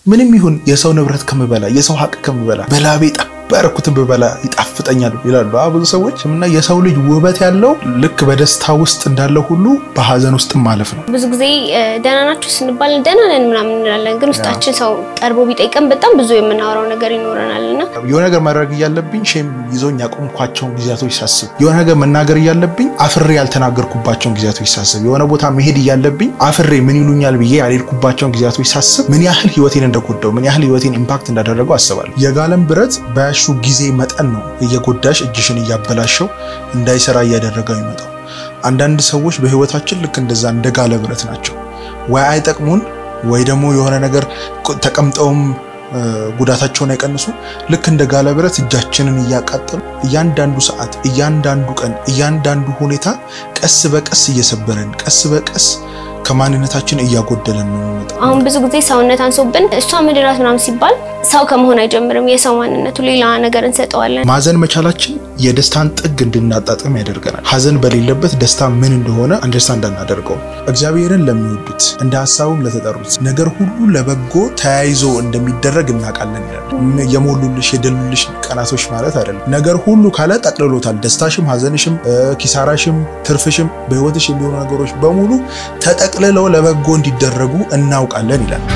ምንም ይሁን የሰው ንብረት ከምበላ የሰው ሀቅ ከምበላ በላቤ ጠብ ያደረኩትን ብበላ ይጣፍጠኛል ይላሉ ብዙ ሰዎች እና የሰው ልጅ ውበት ያለው ልክ በደስታ ውስጥ እንዳለ ሁሉ በሀዘን ውስጥ ማለፍ ነው። ብዙ ጊዜ ደህና ናችሁ ስንባል ደህና ነን ምናምን እንላለን፣ ግን ውስጣችን ሰው ቀርቦ ቢጠይቀን በጣም ብዙ የምናወራው ነገር ይኖረናል እና የሆነ ነገር ማድረግ እያለብኝ ሼም ይዞኝ ያቆምኳቸውን ጊዜያቶች ሳስብ፣ የሆነ ነገር መናገር እያለብኝ አፍሬ ያልተናገርኩባቸውን ጊዜያቶች ሳስብ፣ የሆነ ቦታ መሄድ እያለብኝ አፍሬ ምን ይሉኛል ብዬ ያልሄድኩባቸውን ጊዜያቶች ሳስብ ምን ያህል ህይወቴን እንደጎዳው ምን ያህል ህይወቴን ኢምፓክት እንዳደረገው አስባለሁ። የጋለም ብረት በያሹ ጊዜ መጠን ነው እየጎዳሽ እጅሽን እያበላሸው እንዳይሰራ እያደረገው ይመጣው። አንዳንድ ሰዎች በህይወታችን ልክ እንደዛ እንደ ጋለ ብረት ናቸው። ወይ አይጠቅሙን ወይ ደግሞ የሆነ ነገር ተቀምጠውም ጉዳታቸውን አይቀንሱ። ልክ እንደ ጋለ ብረት እጃችንን እያቃጠሉ እያንዳንዱ ሰዓት፣ እያንዳንዱ ቀን፣ እያንዳንዱ ሁኔታ ቀስ በቀስ እየሰበረን ቀስ በቀስ ከማንነታችን እያጎደለን ነው የሚመጣው። አሁን ብዙ ጊዜ ሰውነት አንሶብን እሷ ምድራት ምናምን ሲባል ሰው ከመሆን አይጀምርም። የሰው ማንነቱ ሌላ ነገር እንሰጠዋለን። ማዘን መቻላችን የደስታን ጥግ እንድናጣጥም ያደርገናል። ሀዘን በሌለበት ደስታ ምን እንደሆነ አንደርስታንድ አናደርገው። እግዚአብሔርን ለሚወዱት እንደ ሀሳቡም ለተጠሩት ነገር ሁሉ ለበጎ ተያይዞ እንደሚደረግ እናውቃለን ይላል። የሞሉልሽ የደሉልሽ ቀናቶች ማለት አይደለም። ነገር ሁሉ ካለ ጠቅልሎታል። ደስታሽም፣ ሀዘንሽም፣ ኪሳራሽም፣ ትርፍሽም በህይወትሽ የሚሆኑ ነገሮች በሙሉ ተጠቅልለው ለበጎ እንዲደረጉ እናውቃለን ይላል።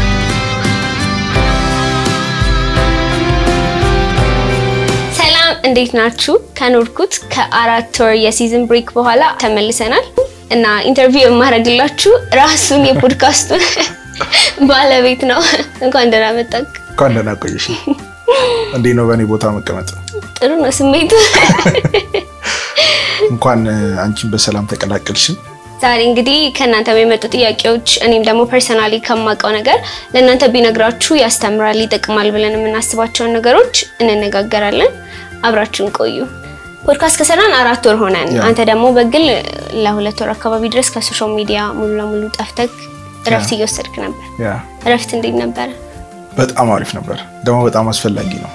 እንዴት ናችሁ? ከኖርኩት ከአራት ወር የሲዝን ብሬክ በኋላ ተመልሰናል እና ኢንተርቪው የማደርግላችሁ ራሱን የፖድካስቱን ባለቤት ነው። እንኳን ደህና መጣህ። እንኳን ደህና ቆየሽ። እንዴት ነው በእኔ ቦታ መቀመጥ? ጥሩ ነው ስሜቱ። እንኳን አንቺን በሰላም ተቀላቀልሽን። ዛሬ እንግዲህ ከእናንተ የሚመጡ ጥያቄዎች እኔም ደግሞ ፐርሰናሊ ከማውቀው ነገር ለእናንተ ቢነግራችሁ ያስተምራል፣ ይጠቅማል ብለን የምናስባቸውን ነገሮች እንነጋገራለን። አብራችሁን ቆዩ። ፖድካስት ከሰራን አራት ወር ሆነን፣ አንተ ደግሞ በግል ለሁለት ወር አካባቢ ድረስ ከሶሻል ሚዲያ ሙሉ ለሙሉ ጠፍተህ እረፍት እየወሰድክ ነበር። እረፍት እንዴት ነበረ? በጣም አሪፍ ነበር፣ ደግሞ በጣም አስፈላጊ ነው።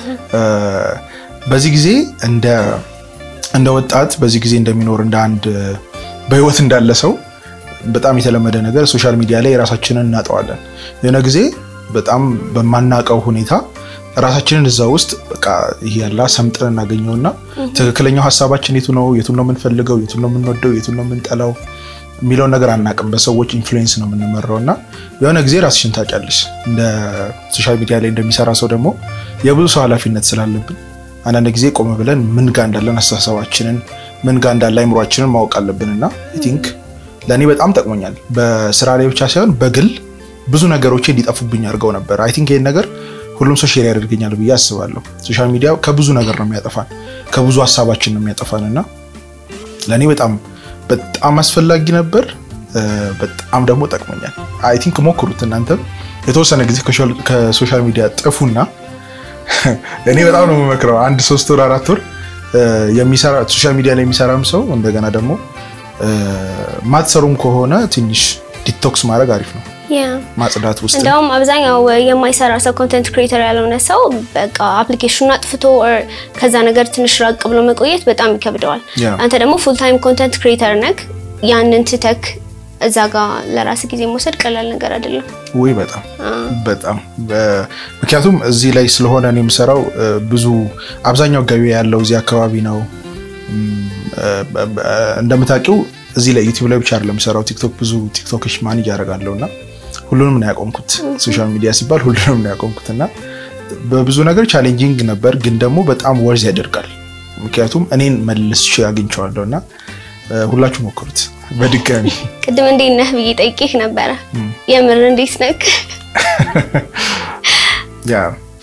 በዚህ ጊዜ እንደ እንደ ወጣት በዚህ ጊዜ እንደሚኖር እንደ አንድ በህይወት እንዳለ ሰው በጣም የተለመደ ነገር ሶሻል ሚዲያ ላይ ራሳችንን እናጠዋለን። የሆነ ጊዜ በጣም በማናውቀው ሁኔታ ራሳችንን እዛ ውስጥ በቃ ይሄ ያላ ሰምጥን እናገኘውና ትክክለኛው ሀሳባችን የቱ ነው፣ የቱን ነው የምንፈልገው፣ የቱን ነው የምንወደው፣ የቱን ነው የምንጠላው የሚለውን ነገር አናውቅም። በሰዎች ኢንፍሉዌንስ ነው የምንመራው እና የሆነ ጊዜ ራስሽን ታውቂያለሽ። እንደ ሶሻል ሚዲያ ላይ እንደሚሰራ ሰው ደግሞ የብዙ ሰው ኃላፊነት ስላለብን አንዳንድ ጊዜ ቆም ብለን ምን ጋር እንዳለን አስተሳሰባችንን ምን ጋር እንዳለ አይምሯችንን ማወቅ አለብን እና አይ ቲንክ ለእኔ በጣም ጠቅሞኛል። በስራ ላይ ብቻ ሳይሆን በግል ብዙ ነገሮች እንዲጠፉብኝ አድርገው ነበር። አይ ቲንክ ይህን ነገር ሁሉም ሰው ሼር ያደርገኛል ብዬ አስባለሁ። ሶሻል ሚዲያ ከብዙ ነገር ነው የሚያጠፋን፣ ከብዙ ሀሳባችን ነው የሚያጠፋን እና ለእኔ በጣም በጣም አስፈላጊ ነበር። በጣም ደግሞ ጠቅሞኛል። አይ ቲንክ ሞክሩት እናንተም የተወሰነ ጊዜ ከሶሻል ሚዲያ ጥፉና እኔ በጣም ነው የምመክረው አንድ ሶስት ወር አራት ወር የሚሰራ ሶሻል ሚዲያ ላይ የሚሰራም ሰው እንደገና ደግሞ ማትሰሩም ከሆነ ትንሽ ዲቶክስ ማድረግ አሪፍ ነው። ማጽዳት ውስጥ እንደውም አብዛኛው የማይሰራ ሰው ኮንተንት ክሬተር ያልሆነ ሰው በቃ አፕሊኬሽኑን አጥፍቶ ከዛ ነገር ትንሽ ራቅ ብሎ መቆየት በጣም ይከብደዋል። አንተ ደግሞ ፉል ታይም ኮንተንት ክሬተር ነክ ያንን ትተክ እዛ ጋር ለራስ ጊዜ መውሰድ ቀላል ነገር አይደለም። ወይ በጣም በጣም ምክንያቱም እዚህ ላይ ስለሆነ እኔ የምሰራው ብዙ አብዛኛው ገቢ ያለው እዚህ አካባቢ ነው። እንደምታውቂው እዚህ ላይ ዩቲዩብ ላይ ብቻ አይደለም የምሰራው ቲክቶክ ብዙ ቲክቶክሽ ማኔጅ ያደርጋለሁ እና ሁሉንም ነው ያቆምኩት። ሶሻል ሚዲያ ሲባል ሁሉንም ነው ያቆምኩት እና በብዙ ነገር ቻሌንጂንግ ነበር፣ ግን ደግሞ በጣም ወርዝ ያደርጋል። ምክንያቱም እኔን መልሼ አግኝቼዋለሁ እና ሁላችሁ ሞክሩት በድጋሚ። ቅድም እንዴት ነህ ብዬ ጠይቄህ ነበረ። የምር እንዴት ነህ? ያ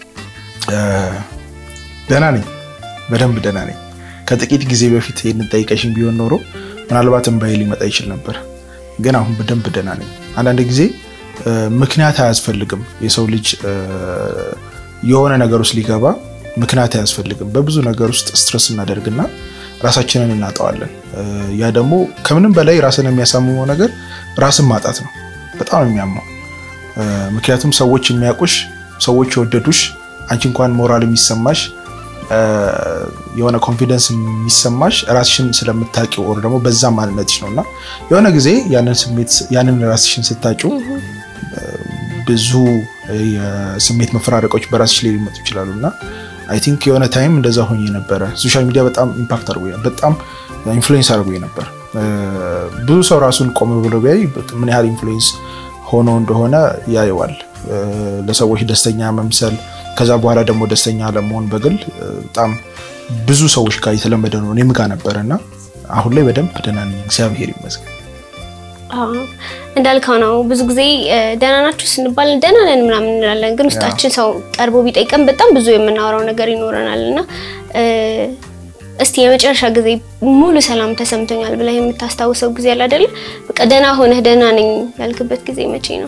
ደህና ነኝ፣ በደንብ ደህና ነኝ። ከጥቂት ጊዜ በፊት ይህንን ጠይቀሽኝ ቢሆን ኖሮ ምናልባት እምባዬ ሊመጣ ይችል ነበር፣ ግን አሁን በደንብ ደህና ነኝ። አንዳንድ ጊዜ ምክንያት አያስፈልግም። የሰው ልጅ የሆነ ነገር ውስጥ ሊገባ ምክንያት አያስፈልግም። በብዙ ነገር ውስጥ ስትረስ እናደርግና ራሳችንን እናጠዋለን። ያ ደግሞ ከምንም በላይ ራስን የሚያሳምመው ነገር ራስን ማጣት ነው። በጣም የሚያመው ምክንያቱም ሰዎች የሚያውቁሽ፣ ሰዎች የወደዱሽ፣ አንቺ እንኳን ሞራል የሚሰማሽ የሆነ ኮንፊደንስ የሚሰማሽ ራስሽን ስለምታውቂው ወር ደግሞ በዛ ማንነትሽ ነው እና የሆነ ጊዜ ያንን ስሜት ያንን ራስሽን ስታጩ ብዙ የስሜት መፈራረቆች በራስሽ ላይ ሊመጡ ይችላሉ እና አይ ቲንክ የሆነ ታይም እንደዛ ሆኜ ነበረ። ሶሻል ሚዲያ በጣም ኢምፓክት አድርጎ በጣም ኢንፍሉዌንስ አድርጎ ነበር። ብዙ ሰው ራሱን ቆም ብሎ ቢያይ ምን ያህል ኢንፍሉዌንስ ሆኖ እንደሆነ ያየዋል። ለሰዎች ደስተኛ መምሰል ከዛ በኋላ ደግሞ ደስተኛ ለመሆን በግል በጣም ብዙ ሰዎች ጋር የተለመደ ነው። እኔም ጋር ነበረ እና አሁን ላይ በደንብ ደህና ነኝ፣ እግዚአብሔር ይመስገን። እንዳልከው ነው። ብዙ ጊዜ ደህና ናችሁ ስንባል ደህና ነን ምናምን እንላለን፣ ግን ውስጣችን ሰው ቀርቦ ቢጠይቀን በጣም ብዙ የምናወራው ነገር ይኖረናል እና እስቲ የመጨረሻ ጊዜ ሙሉ ሰላም ተሰምቶኛል ብለህ የምታስታውሰው ጊዜ አለ አይደለ? በቃ ደህና ሆነህ ደህና ነኝ ያልክበት ጊዜ መቼ ነው?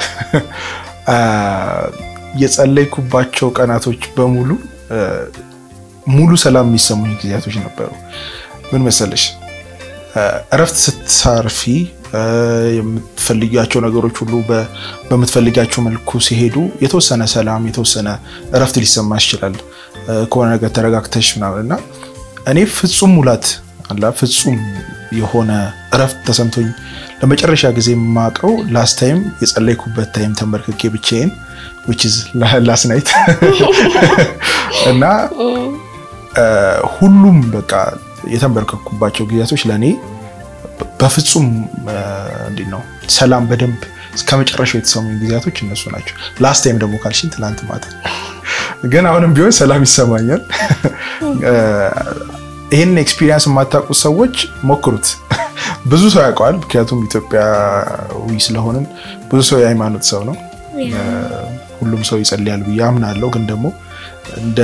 የጸለይኩባቸው ቀናቶች በሙሉ ሙሉ ሰላም የሚሰሙኝ ጊዜያቶች ነበሩ። ምን መሰለሽ እረፍት ስትሳርፊ የምትፈልጊያቸው ነገሮች ሁሉ በምትፈልጊያቸው መልኩ ሲሄዱ የተወሰነ ሰላም የተወሰነ እረፍት ሊሰማ ይችላል። ከሆነ ነገር ተረጋግተሽ ምናምን እና እኔ ፍጹም ሙላት አላ ፍጹም የሆነ እረፍት ተሰምቶኝ ለመጨረሻ ጊዜ የማውቀው ላስት ታይም የጸለይኩበት ታይም ተንበርክኬ ብቻዬን which is last night እና ሁሉም በቃ የተንበርከኩባቸው ጊዜያቶች ለእኔ በፍጹም እንዴት ነው ሰላም በደንብ እስከ መጨረሻው የተሰሙኝ ጊዜያቶች እነሱ ናቸው። ላስት ታይም ደግሞ ካልሽኝ ትላንት ማታ ግን አሁንም ቢሆን ሰላም ይሰማኛል። ይህን ኤክስፒሪየንስ የማታውቁት ሰዎች ሞክሩት። ብዙ ሰው ያውቀዋል፣ ምክንያቱም ኢትዮጵያዊ ስለሆንን ብዙ ሰው የሃይማኖት ሰው ነው። ሁሉም ሰው ይጸልያል ብዬ አምናለሁ። ግን ደግሞ እንደ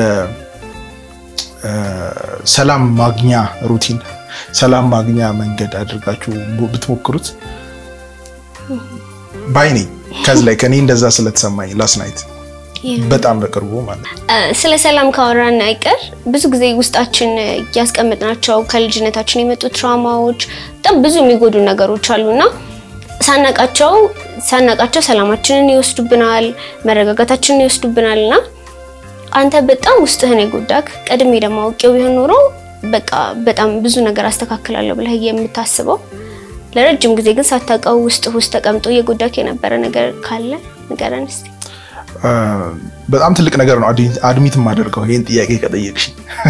ሰላም ማግኛ ሩቲን፣ ሰላም ማግኛ መንገድ አድርጋችሁ ብትሞክሩት ባይ ነኝ። ከዚ ላይ ከኔ እንደዛ ስለተሰማኝ ላስት ናይት በጣም በቅርቡ ማለት ስለ ሰላም ካወራን አይቀር ብዙ ጊዜ ውስጣችን እያስቀመጥናቸው ከልጅነታችን የመጡ ትራውማዎች በጣም ብዙ የሚጎዱ ነገሮች አሉና ሳናቃቸው ሳናቃቸው ሰላማችንን ይወስዱብናል፣ መረጋጋታችንን ይወስዱብናል። እና አንተ በጣም ውስጥህን የጎዳክ ቀድሜ ደግሞ አውቄው ቢሆን ኖሮ በቃ በጣም ብዙ ነገር አስተካክላለሁ ብለህ የምታስበው ለረጅም ጊዜ ግን ሳታውቀው ውስጥ ውስጥ ተቀምጦ እየጎዳክ የነበረ ነገር ካለ ንገረን እስኪ። በጣም ትልቅ ነገር ነው አድሚት የማደርገው ይህን ጥያቄ ከጠየቅሽ።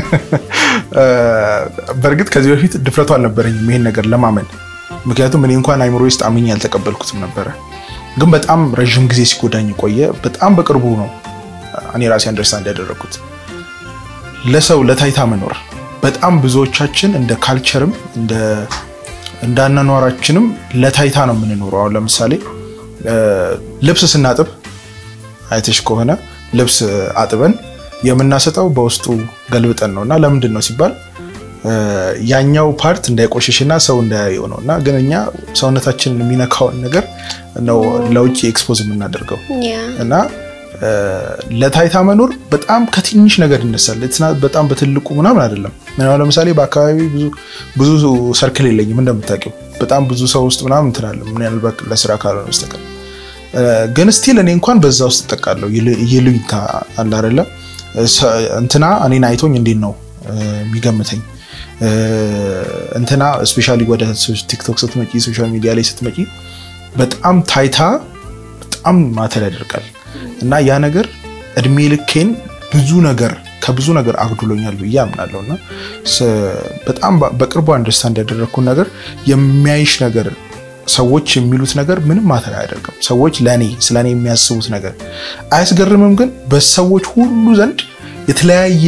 በእርግጥ ከዚህ በፊት ድፍረቱ አልነበረኝም ይሄን ነገር ለማመን ምክንያቱም እኔ እንኳን አይምሮ ውስጥ አምኜ አልተቀበልኩትም ነበረ። ግን በጣም ረዥም ጊዜ ሲጎዳኝ ቆየ። በጣም በቅርቡ ነው እኔ ራሴ አንደርስታንድ ያደረግኩት ለሰው ለታይታ መኖር በጣም ብዙዎቻችን እንደ ካልቸርም እንደ እንዳናኗራችንም ለታይታ ነው የምንኖረው። አሁን ለምሳሌ ልብስ ስናጥብ አይተሽ ከሆነ ልብስ አጥበን የምናሰጠው በውስጡ ገልብጠን ነው እና ለምንድን ነው ሲባል ያኛው ፓርት እንዳይቆሽሽና ሰው እንዳያየው ነው እና ግን እኛ ሰውነታችንን የሚነካውን ነገር ነው ለውጭ ኤክስፖዝ የምናደርገው እና ለታይታ መኖር በጣም ከትንሽ ነገር ይነሳል። በጣም በትልቁ ምናምን አይደለም። ለምሳሌ በአካባቢ ብዙ ሰርክል የለኝም እንደምታውቂው፣ በጣም ብዙ ሰው ውስጥ ምናምን እንትናለ ምናልባት ለስራ ካልሆነ በስተቀር ግን ስቲል እኔ እንኳን በዛ ውስጥ እጠቃለሁ። ይሉኝታ አለ አይደለ እንትና እኔን አይቶኝ እንዴት ነው የሚገምተኝ እንትና ስፔሻሊ ወደ ቲክቶክ ስትመጪ ሶሻል ሚዲያ ላይ ስትመጪ በጣም ታይታ በጣም ማተር ያደርጋል እና ያ ነገር እድሜ ልኬን ብዙ ነገር ከብዙ ነገር አግድሎኛል ብዬ አምናለሁ እና በጣም በቅርቡ አንደርስታንድ ያደረግኩን ነገር የሚያይሽ ነገር ሰዎች የሚሉት ነገር ምንም ማተር አያደርግም። ሰዎች ለእኔ ስለ እኔ የሚያስቡት ነገር አያስገርምም፣ ግን በሰዎች ሁሉ ዘንድ የተለያየ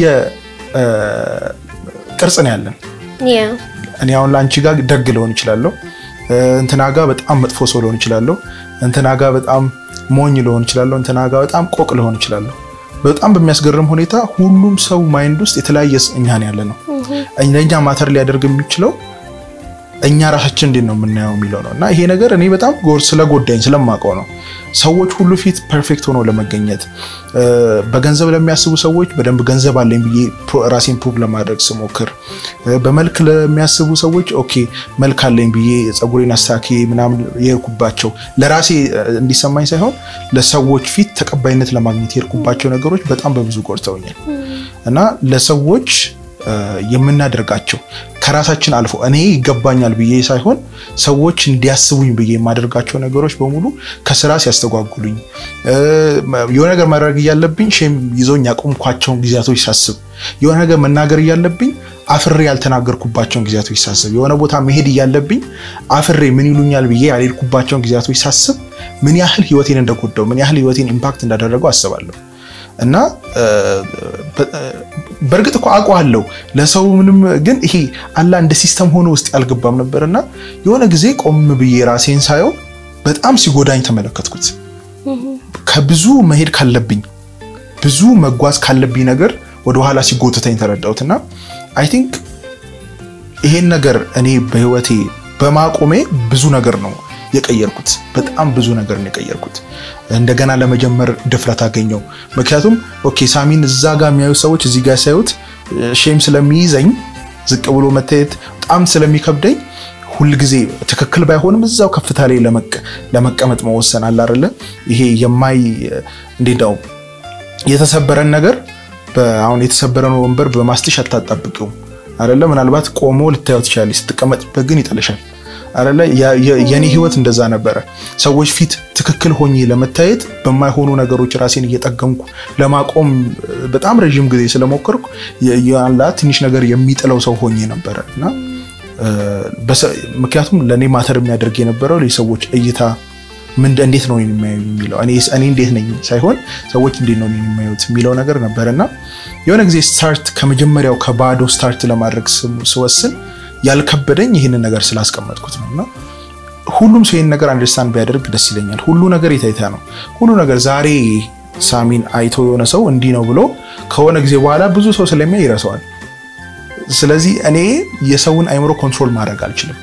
ቅርጽ ነው ያለን። እኔ አሁን ለአንቺ ጋር ደግ ልሆን እችላለሁ፣ እንትና ጋር በጣም መጥፎ ሰው ልሆን እችላለሁ፣ እንትና ጋር በጣም ሞኝ ልሆን እችላለሁ፣ እንትና ጋር በጣም ቆቅ ልሆን እችላለሁ። በጣም በሚያስገርም ሁኔታ ሁሉም ሰው ማይንድ ውስጥ የተለያየ እኛ ነው ያለ ነው። ለእኛ ማተር ሊያደርግ የሚችለው እኛ ራሳችን እንዴት ነው የምናየው የሚለው ነው እና ይሄ ነገር እኔ በጣም ስለጎዳኝ ስለማውቀው ነው። ሰዎች ሁሉ ፊት ፐርፌክት ሆኖ ለመገኘት በገንዘብ ለሚያስቡ ሰዎች በደንብ ገንዘብ አለኝ ብዬ ራሴን ፕሩቭ ለማድረግ ስሞክር፣ በመልክ ለሚያስቡ ሰዎች ኦኬ መልክ አለኝ ብዬ ፀጉሬን አስተካክዬ ምናምን የሄድኩባቸው ለራሴ እንዲሰማኝ ሳይሆን ለሰዎች ፊት ተቀባይነት ለማግኘት የሄድኩባቸው ነገሮች በጣም በብዙ ጎድተውኛል እና ለሰዎች የምናደርጋቸው ከራሳችን አልፎ እኔ ይገባኛል ብዬ ሳይሆን ሰዎች እንዲያስቡኝ ብዬ የማደርጋቸው ነገሮች በሙሉ ከስራ ሲያስተጓጉሉኝ የሆነ ነገር ማድረግ እያለብኝ ሼም ይዞኝ ያቆምኳቸውን ጊዜያቶች ሳስብ የሆነ ነገር መናገር እያለብኝ አፍሬ ያልተናገርኩባቸውን ጊዜያቶች ሳስብ የሆነ ቦታ መሄድ እያለብኝ አፍሬ ምን ይሉኛል ብዬ ያልሄድኩባቸውን ጊዜያቶች ሳስብ ምን ያህል ህይወቴን እንደጎዳው ምን ያህል ህይወቴን ኢምፓክት እንዳደረገው አስባለሁ። እና በእርግጥ እኮ አውቀዋለሁ ለሰው ምንም ግን ይሄ አላ እንደ ሲስተም ሆኖ ውስጥ ያልገባም ነበር እና የሆነ ጊዜ ቆም ብዬ ራሴን ሳየው በጣም ሲጎዳኝ ተመለከትኩት። ከብዙ መሄድ ካለብኝ ብዙ መጓዝ ካለብኝ ነገር ወደኋላ ሲጎትተኝ ተረዳሁት እና አይ ቲንክ ይሄን ነገር እኔ በህይወቴ በማቆሜ ብዙ ነገር ነው የቀየርኩት። በጣም ብዙ ነገር ነው የቀየርኩት። እንደገና ለመጀመር ድፍረት አገኘው። ምክንያቱም ኦኬ ሳሚን እዛ ጋር የሚያዩ ሰዎች እዚህ ጋር ሲያዩት ሼም ስለሚይዘኝ ዝቅ ብሎ መታየት በጣም ስለሚከብደኝ ሁልጊዜ ትክክል ባይሆንም እዛው ከፍታ ላይ ለመቀመጥ መወሰን አለ አይደለ? ይሄ የማይ እንዴት ነው የተሰበረን ነገር አሁን የተሰበረን ወንበር በማስትሽ አታጣብቂውም አይደለ? ምናልባት ቆሞ ልታየው ትችላለች፣ ስትቀመጥበት ግን ይጠልሻል አይደለ? የኔ ህይወት እንደዛ ነበረ። ሰዎች ፊት ትክክል ሆኜ ለመታየት በማይሆኑ ነገሮች ራሴን እየጠገምኩ ለማቆም በጣም ረዥም ጊዜ ስለሞከርኩ ያላ ትንሽ ነገር የሚጥለው ሰው ሆኜ ነበረ እና ምክንያቱም ለእኔ ማተር የሚያደርግ የነበረው የሰዎች እይታ ምን እንዴት ነው የሚያዩ የሚለው እኔ እንዴት ነኝ ሳይሆን ሰዎች እንዴት ነው የሚያዩት የሚለው ነገር ነበር እና የሆነ ጊዜ ስታርት ከመጀመሪያው ከባዶ ስታርት ለማድረግ ስወስን ያልከበደኝ ይህንን ነገር ስላስቀመጥኩት ነው እና ሁሉም ሰው ይህን ነገር አንደርስታንድ ቢያደርግ ደስ ይለኛል። ሁሉ ነገር የታይታ ነው። ሁሉ ነገር ዛሬ ሳሚን አይቶ የሆነ ሰው እንዲህ ነው ብሎ ከሆነ ጊዜ በኋላ ብዙ ሰው ስለሚያይ ይረሳዋል። ስለዚህ እኔ የሰውን አይምሮ ኮንትሮል ማድረግ አልችልም።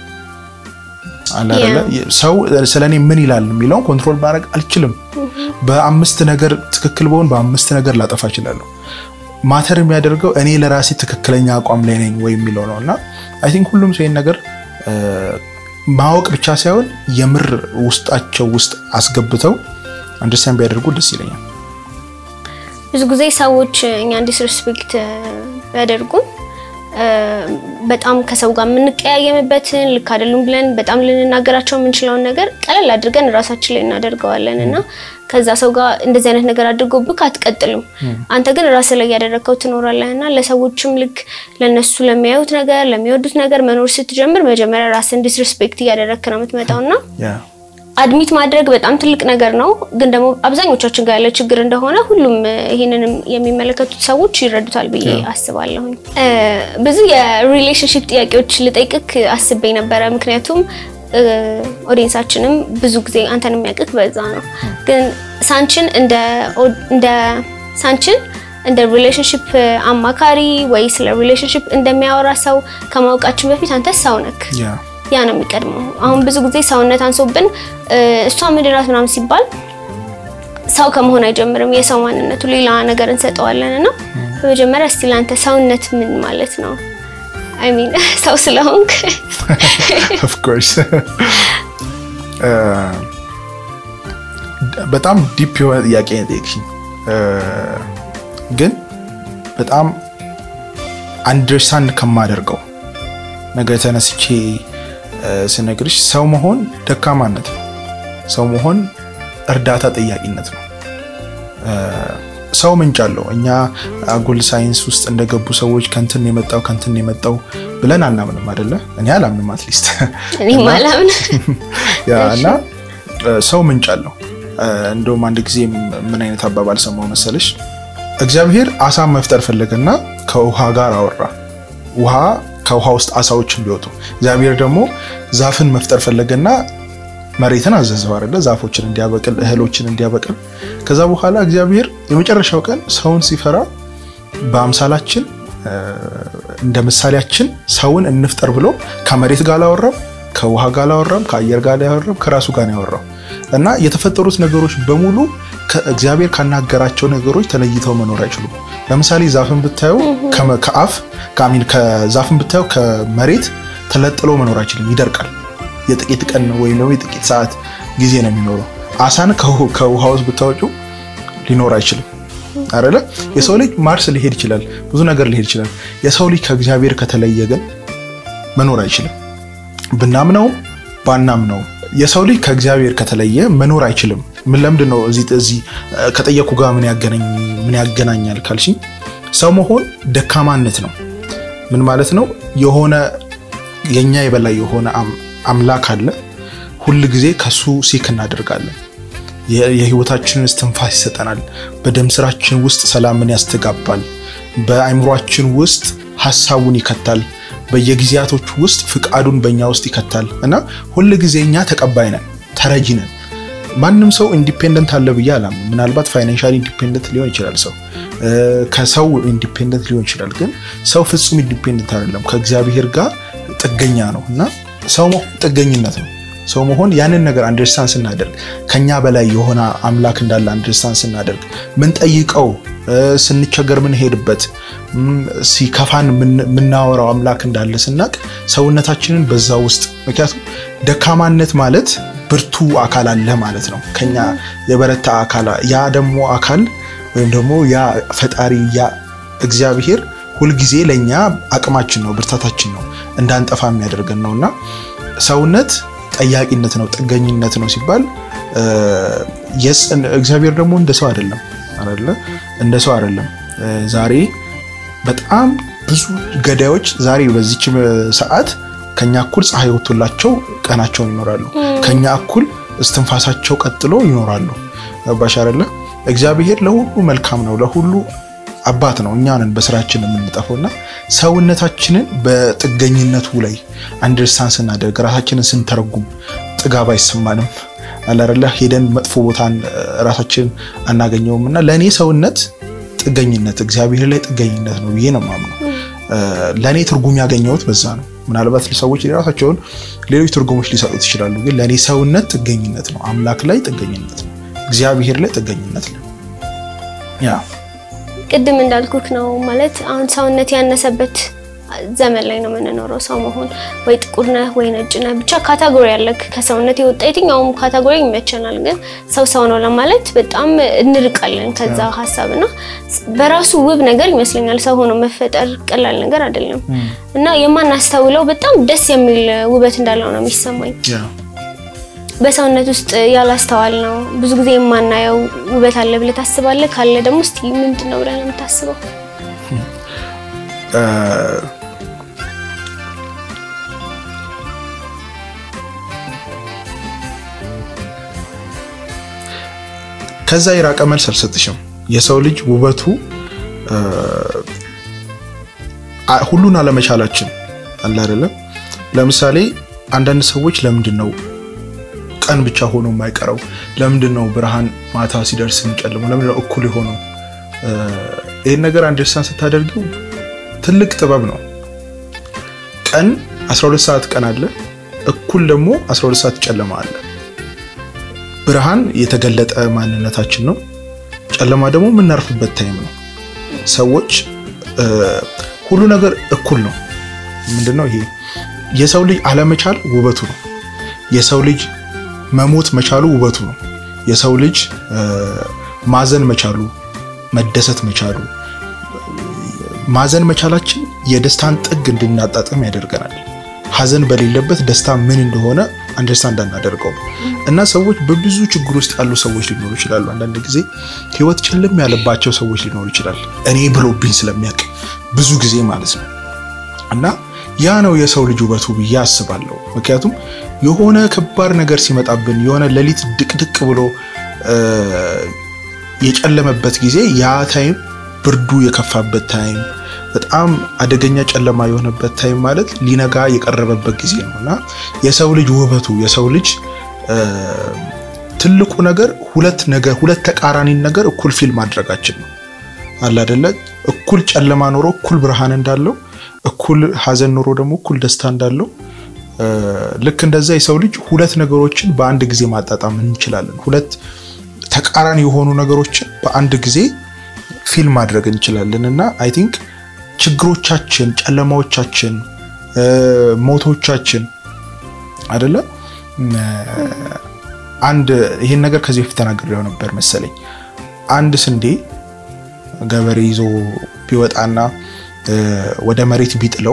ሰው ስለ እኔ ምን ይላል የሚለውን ኮንትሮል ማድረግ አልችልም። በአምስት ነገር ትክክል በሆን በአምስት ነገር ላጠፋ እችላለሁ። ማተር የሚያደርገው እኔ ለራሴ ትክክለኛ አቋም ላይ ነኝ ወይ የሚለው ነው እና አይ ቲንክ ሁሉም ሰው ይህን ነገር ማወቅ ብቻ ሳይሆን የምር ውስጣቸው ውስጥ አስገብተው አንደርስታንድ ቢያደርጉ ደስ ይለኛል። ብዙ ጊዜ ሰዎች እኛ ዲስሪስፔክት ቢያደርጉም በጣም ከሰው ጋር የምንቀያየምበትን ልክ አይደሉም ብለን በጣም ልንናገራቸው የምንችለውን ነገር ቀለል አድርገን ራሳችን ላይ እናደርገዋለን እና ከዛ ሰው ጋር እንደዚህ አይነት ነገር አድርጎብክ አትቀጥልም። አንተ ግን ራስ ላይ ያደረግከው ትኖራለህ እና ለሰዎችም ልክ ለነሱ ለሚያዩት ነገር ለሚወዱት ነገር መኖር ስትጀምር መጀመሪያ ራስን ዲስሪስፔክት እያደረግክ ነው የምትመጣው እና አድሚት ማድረግ በጣም ትልቅ ነገር ነው። ግን ደግሞ አብዛኞቻችን ጋር ያለ ችግር እንደሆነ ሁሉም ይህንንም የሚመለከቱት ሰዎች ይረዱታል ብዬ አስባለሁኝ። ብዙ የሪሌሽንሽፕ ጥያቄዎች ልጠይቅክ አስቤ ነበረ። ምክንያቱም ኦዲየንሳችንም ብዙ ጊዜ አንተን የሚያውቅክ በዛ ነው። ግን ሳንችን እንደ ሳንችን እንደ ሪሌሽንሽፕ አማካሪ ወይ ስለ ሪሌሽንሽፕ እንደሚያወራ ሰው ከማወቃችን በፊት አንተ ሰው ነክ ያ ነው የሚቀድመው። አሁን ብዙ ጊዜ ሰውነት አንሶብን እሷ ምድራት ምናምን ሲባል ሰው ከመሆን አይጀምርም። የሰው ማንነቱ ሌላ ነገር እንሰጠዋለን እና በመጀመሪያ እስቲ ለአንተ ሰውነት ምን ማለት ነው? አይ ሚን ሰው ስለሆንክ ኦፍ ኮርስ በጣም ዲፕ የሆነ ጥያቄ ነው የጠየቅሽኝ፣ ግን በጣም አንደርስታንድ ከማደርገው ነገር ተነስቼ ስነግርሽ ሰው መሆን ደካማነት ነው። ሰው መሆን እርዳታ ጠያቂነት ነው። ሰው ምንጭ አለው። እኛ አጉል ሳይንስ ውስጥ እንደገቡ ሰዎች ከንትን የመጣው ከንትን የመጣው ብለን አናምንም አይደለ? እኔ አላምንም። አትሊስት እና ሰው ምንጭ አለው። እንደውም አንድ ጊዜ ምን አይነት አባባል ሰማው መሰለሽ? እግዚአብሔር አሳን መፍጠር ፈለገና ከውሃ ጋር አወራ። ውሃ ከውሃ ውስጥ አሳዎች እንዲወጡ። እግዚአብሔር ደግሞ ዛፍን መፍጠር ፈለገና መሬትን አዘዘው አይደለ? ዛፎችን እንዲያበቅል እህሎችን እንዲያበቅል። ከዛ በኋላ እግዚአብሔር የመጨረሻው ቀን ሰውን ሲፈራ በአምሳላችን እንደ ምሳሌያችን ሰውን እንፍጠር ብሎ ከመሬት ጋር አላወራም፣ ከውሃ ጋር አላወራም፣ ከአየር ጋር አላወራም፣ ከራሱ ጋር ነው ያወራው እና የተፈጠሩት ነገሮች በሙሉ ከእግዚአብሔር ካናገራቸው ነገሮች ተለይተው መኖር አይችሉም። ለምሳሌ ዛፍን ብታየው ከአፍ ከአሚን ከዛፍን ብታየው ከመሬት ተለጥሎ መኖር አይችልም፣ ይደርቃል። የጥቂት ቀን ወይም ደግሞ የጥቂት ሰዓት ጊዜ ነው የሚኖረው። አሳን ከውሃ ውስጥ ብታወጪው ሊኖር አይችልም አይደለ? የሰው ልጅ ማርስ ሊሄድ ይችላል፣ ብዙ ነገር ሊሄድ ይችላል። የሰው ልጅ ከእግዚአብሔር ከተለየ ግን መኖር አይችልም። ብናምነውም ባናምነውም የሰው ልጅ ከእግዚአብሔር ከተለየ መኖር አይችልም። ምን ለምንድን ነው እዚህ እዚህ ከጠየኩ ጋር ምን ያገናኝ ምን ያገናኛል ካልሽኝ ሰው መሆን ደካማነት ነው። ምን ማለት ነው? የሆነ የኛ የበላይ የሆነ አምላክ አለ። ሁል ጊዜ ከሱ ሲክ እናደርጋለን። የህይወታችንን እስትንፋስ ይሰጠናል። በደም ስራችን ውስጥ ሰላምን ያስተጋባል። በአይምሯችን ውስጥ ሀሳቡን ይከታል። በየጊዜያቶች ውስጥ ፍቃዱን በእኛ ውስጥ ይከታል እና ሁል ጊዜ እኛ ተቀባይ ነን፣ ተረጂ ነን። ማንም ሰው ኢንዲፔንደንት አለ ብዬ አላምንም። ምናልባት ፋይናንሻሊ ኢንዲፔንደንት ሊሆን ይችላል ሰው ከሰው ኢንዲፔንደንት ሊሆን ይችላል። ግን ሰው ፍጹም ኢንዲፔንደንት አይደለም፣ ከእግዚአብሔር ጋር ጥገኛ ነው እና ሰው መሆን ጥገኝነት ነው። ሰው መሆን ያንን ነገር አንደርስታንድ ስናደርግ ከኛ በላይ የሆነ አምላክ እንዳለ አንደርስታንድ ስናደርግ ምን ጠይቀው ስንቸገር ምንሄድበት ሲከፋን የምናወራው አምላክ እንዳለ ስናቅ ሰውነታችንን በዛ ውስጥ ምክንያቱም ደካማነት ማለት ብርቱ አካል አለ ማለት ነው። ከኛ የበረታ አካል ያ ደግሞ አካል ወይም ደግሞ ያ ፈጣሪ ያ እግዚአብሔር ሁልጊዜ ለእኛ አቅማችን ነው፣ ብርታታችን ነው፣ እንዳንጠፋ የሚያደርገን ነው እና ሰውነት ጠያቂነት ነው፣ ጥገኝነት ነው ሲባል እግዚአብሔር ደግሞ እንደ ሰው አይደለም አይደለ? እንደ ሰው አይደለም። ዛሬ በጣም ብዙ ገዳዮች ዛሬ በዚች ሰዓት ከኛ እኩል ፀሐይ ወጥቶላቸው ቀናቸውን ይኖራሉ። ከኛ እኩል እስትንፋሳቸው ቀጥሎ ይኖራሉ። ባሽ አይደለ? እግዚአብሔር ለሁሉ መልካም ነው፣ ለሁሉ አባት ነው። እኛንን በስራችን የምንጠፈው እና ሰውነታችንን በጥገኝነቱ ላይ አንደርስታንድ ስናደርግ ራሳችንን ስንተረጉም ጥጋብ አይሰማንም። አላረላ ሄደን መጥፎ ቦታን ራሳችንን አናገኘውም እና ለእኔ ሰውነት ጥገኝነት እግዚአብሔር ላይ ጥገኝነት ነው ብዬ ነው የማምነው። ለእኔ ትርጉም ያገኘሁት በዛ ነው። ምናልባት ሰዎች የራሳቸውን ሌሎች ትርጉሞች ሊሰጡት ይችላሉ። ግን ለእኔ ሰውነት ጥገኝነት ነው። አምላክ ላይ ጥገኝነት ነው። እግዚአብሔር ላይ ጥገኝነት ነው። ያ ቅድም እንዳልኩክ ነው ማለት አሁን ሰውነት ያነሰበት ዘመን ላይ ነው የምንኖረው። ሰው መሆን ወይ ጥቁር ነህ ወይ ነጭ ነህ ብቻ ካታጎሪ ያለክ ከሰውነት የወጣ የትኛውም ካታጎሪ ይመቸናል። ግን ሰው ሰው ነው ለማለት በጣም እንርቃለን ከዛ ሀሳብ እና በራሱ ውብ ነገር ይመስለኛል። ሰው ሆኖ መፈጠር ቀላል ነገር አይደለም እና የማናስተውለው በጣም ደስ የሚል ውበት እንዳለው ነው የሚሰማኝ። በሰውነት ውስጥ ያላስተዋል ነው ብዙ ጊዜ የማናየው ውበት አለ ብለህ ታስባለህ? ካለ ደግሞ እስቲ ምንድን ነው ብለህ ነው የምታስበው? ከዛ የራቀ መልስ አልሰጥሽም። የሰው ልጅ ውበቱ ሁሉን አለመቻላችን አለ አይደለም። ለምሳሌ አንዳንድ ሰዎች ለምንድን ነው ቀን ብቻ ሆኖ የማይቀረው? ለምንድን ነው ብርሃን ማታ ሲደርስ የሚጨልመው? ለምንድን ነው እኩል የሆነው? ይህን ነገር አንደርስታንድ ስታደርጊው ትልቅ ጥበብ ነው። ቀን 12 ሰዓት ቀን አለ፣ እኩል ደግሞ 12 ሰዓት ጨለማ አለ። ብርሃን የተገለጠ ማንነታችን ነው። ጨለማ ደግሞ የምናርፍበት ታይም ነው። ሰዎች ሁሉ ነገር እኩል ነው። ምንድነው ይሄ? የሰው ልጅ አለመቻል ውበቱ ነው። የሰው ልጅ መሞት መቻሉ ውበቱ ነው። የሰው ልጅ ማዘን መቻሉ፣ መደሰት መቻሉ፣ ማዘን መቻላችን የደስታን ጥግ እንድናጣጥም ያደርገናል። ሀዘን በሌለበት ደስታ ምን እንደሆነ አንደርስታንድ አናደርገው እና ሰዎች በብዙ ችግር ውስጥ ያሉ ሰዎች ሊኖሩ ይችላሉ። አንዳንድ ጊዜ ህይወት ጨልም ያለባቸው ሰዎች ሊኖሩ ይችላል። እኔ ብሎብኝ ስለሚያውቅ ብዙ ጊዜ ማለት ነው እና ያ ነው የሰው ልጅ ውበቱ ብዬ አስባለሁ። ምክንያቱም የሆነ ከባድ ነገር ሲመጣብን የሆነ ሌሊት ድቅድቅ ብሎ የጨለመበት ጊዜ ያ ታይም ብርዱ የከፋበት ታይም በጣም አደገኛ ጨለማ የሆነበት ታይም ማለት ሊነጋ የቀረበበት ጊዜ ነው እና የሰው ልጅ ውበቱ የሰው ልጅ ትልቁ ነገር ሁለት ነገር ሁለት ተቃራኒን ነገር እኩል ፊል ማድረጋችን ነው አለ አይደለ? እኩል ጨለማ ኖሮ እኩል ብርሃን እንዳለው፣ እኩል ሀዘን ኖሮ ደግሞ እኩል ደስታ እንዳለው ልክ እንደዛ የሰው ልጅ ሁለት ነገሮችን በአንድ ጊዜ ማጣጣም እንችላለን። ሁለት ተቃራኒ የሆኑ ነገሮችን በአንድ ጊዜ ፊል ማድረግ እንችላለን እና አይ ቲንክ ችግሮቻችን፣ ጨለማዎቻችን፣ ሞቶቻችን አይደለ አንድ ይሄን ነገር ከዚህ በፊት ተናግሬው ነበር መሰለኝ። አንድ ስንዴ ገበሬ ይዞ ቢወጣና ወደ መሬት ቢጥለው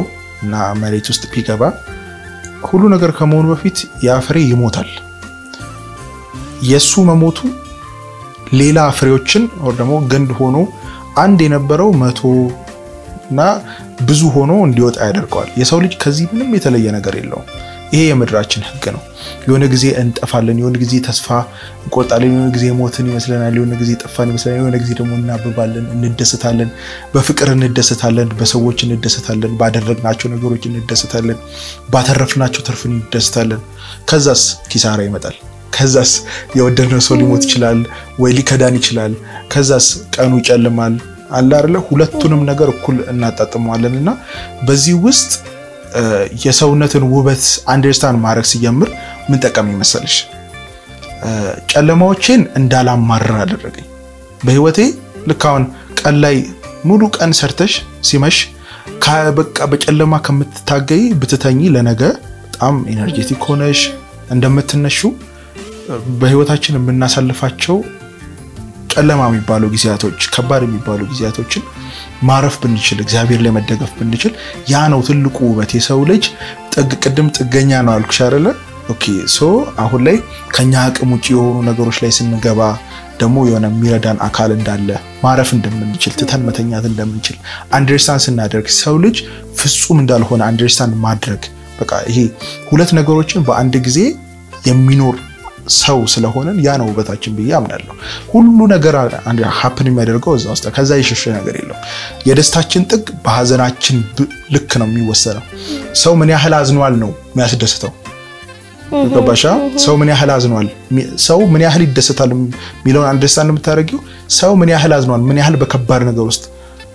እና መሬት ውስጥ ቢገባ ሁሉ ነገር ከመሆኑ በፊት ያ ፍሬ ይሞታል። የእሱ መሞቱ ሌላ ፍሬዎችን ወር ደግሞ ግንድ ሆኖ አንድ የነበረው መቶ እና ብዙ ሆኖ እንዲወጣ ያደርገዋል። የሰው ልጅ ከዚህ ምንም የተለየ ነገር የለውም። ይሄ የምድራችን ሕግ ነው። የሆነ ጊዜ እንጠፋለን፣ የሆነ ጊዜ ተስፋ እንቆርጣለን፣ የሆነ ጊዜ ሞትን ይመስለናል፣ የሆነ ጊዜ ጠፋን ይመስለናል፣ የሆነ ጊዜ ደግሞ እናብባለን፣ እንደሰታለን፣ በፍቅር እንደሰታለን፣ በሰዎች እንደሰታለን፣ ባደረግናቸው ነገሮች እንደሰታለን፣ ባተረፍናቸው ትርፍ እንደሰታለን። ከዛስ ኪሳራ ይመጣል። ከዛስ የወደድነው ሰው ሊሞት ይችላል ወይ ሊከዳን ይችላል። ከዛስ ቀኑ ይጨልማል። አለ አይደለ? ሁለቱንም ነገር እኩል እናጣጥመዋለን እና በዚህ ውስጥ የሰውነትን ውበት አንደርስታንድ ማድረግ ሲጀምር ምን ጠቀም ይመሰልሽ? ጨለማዎቼን እንዳላማርር አደረገኝ። በህይወቴ ልክ አሁን ቀን ላይ ሙሉ ቀን ሰርተሽ ሲመሽ በቃ በጨለማ ከምትታገይ ብትተኝ ለነገ በጣም ኤነርጄቲክ ሆነሽ እንደምትነሹ በህይወታችን የምናሳልፋቸው ጨለማ የሚባሉ ጊዜያቶች ከባድ የሚባሉ ጊዜያቶችን ማረፍ ብንችል እግዚአብሔር ላይ መደገፍ ብንችል ያ ነው ትልቁ ውበት። የሰው ልጅ ቅድም ጥገኛ ነው አልኩሽ አይደለ? ኦኬ ሶ አሁን ላይ ከኛ አቅም ውጭ የሆኑ ነገሮች ላይ ስንገባ ደግሞ የሆነ የሚረዳን አካል እንዳለ ማረፍ እንደምንችል ትተን መተኛት እንደምንችል አንደርስታንድ ስናደርግ ሰው ልጅ ፍጹም እንዳልሆነ አንደርስታንድ ማድረግ በቃ ይሄ ሁለት ነገሮችን በአንድ ጊዜ የሚኖር ሰው ስለሆነን ያ ነው ውበታችን ብዬ አምናለሁ። ሁሉ ነገር ሀፕን የሚያደርገው እዛ ውስጥ ከዛ የሸሸ ነገር የለም። የደስታችን ጥግ በሀዘናችን ልክ ነው የሚወሰነው። ሰው ምን ያህል አዝኗል ነው የሚያስደስተው። ገባሻ? ሰው ምን ያህል አዝኗል፣ ሰው ምን ያህል ይደሰታል የሚለውን አንደርስታንድ የምታደርጊው ሰው ምን ያህል አዝኗል፣ ምን ያህል በከባድ ነገር ውስጥ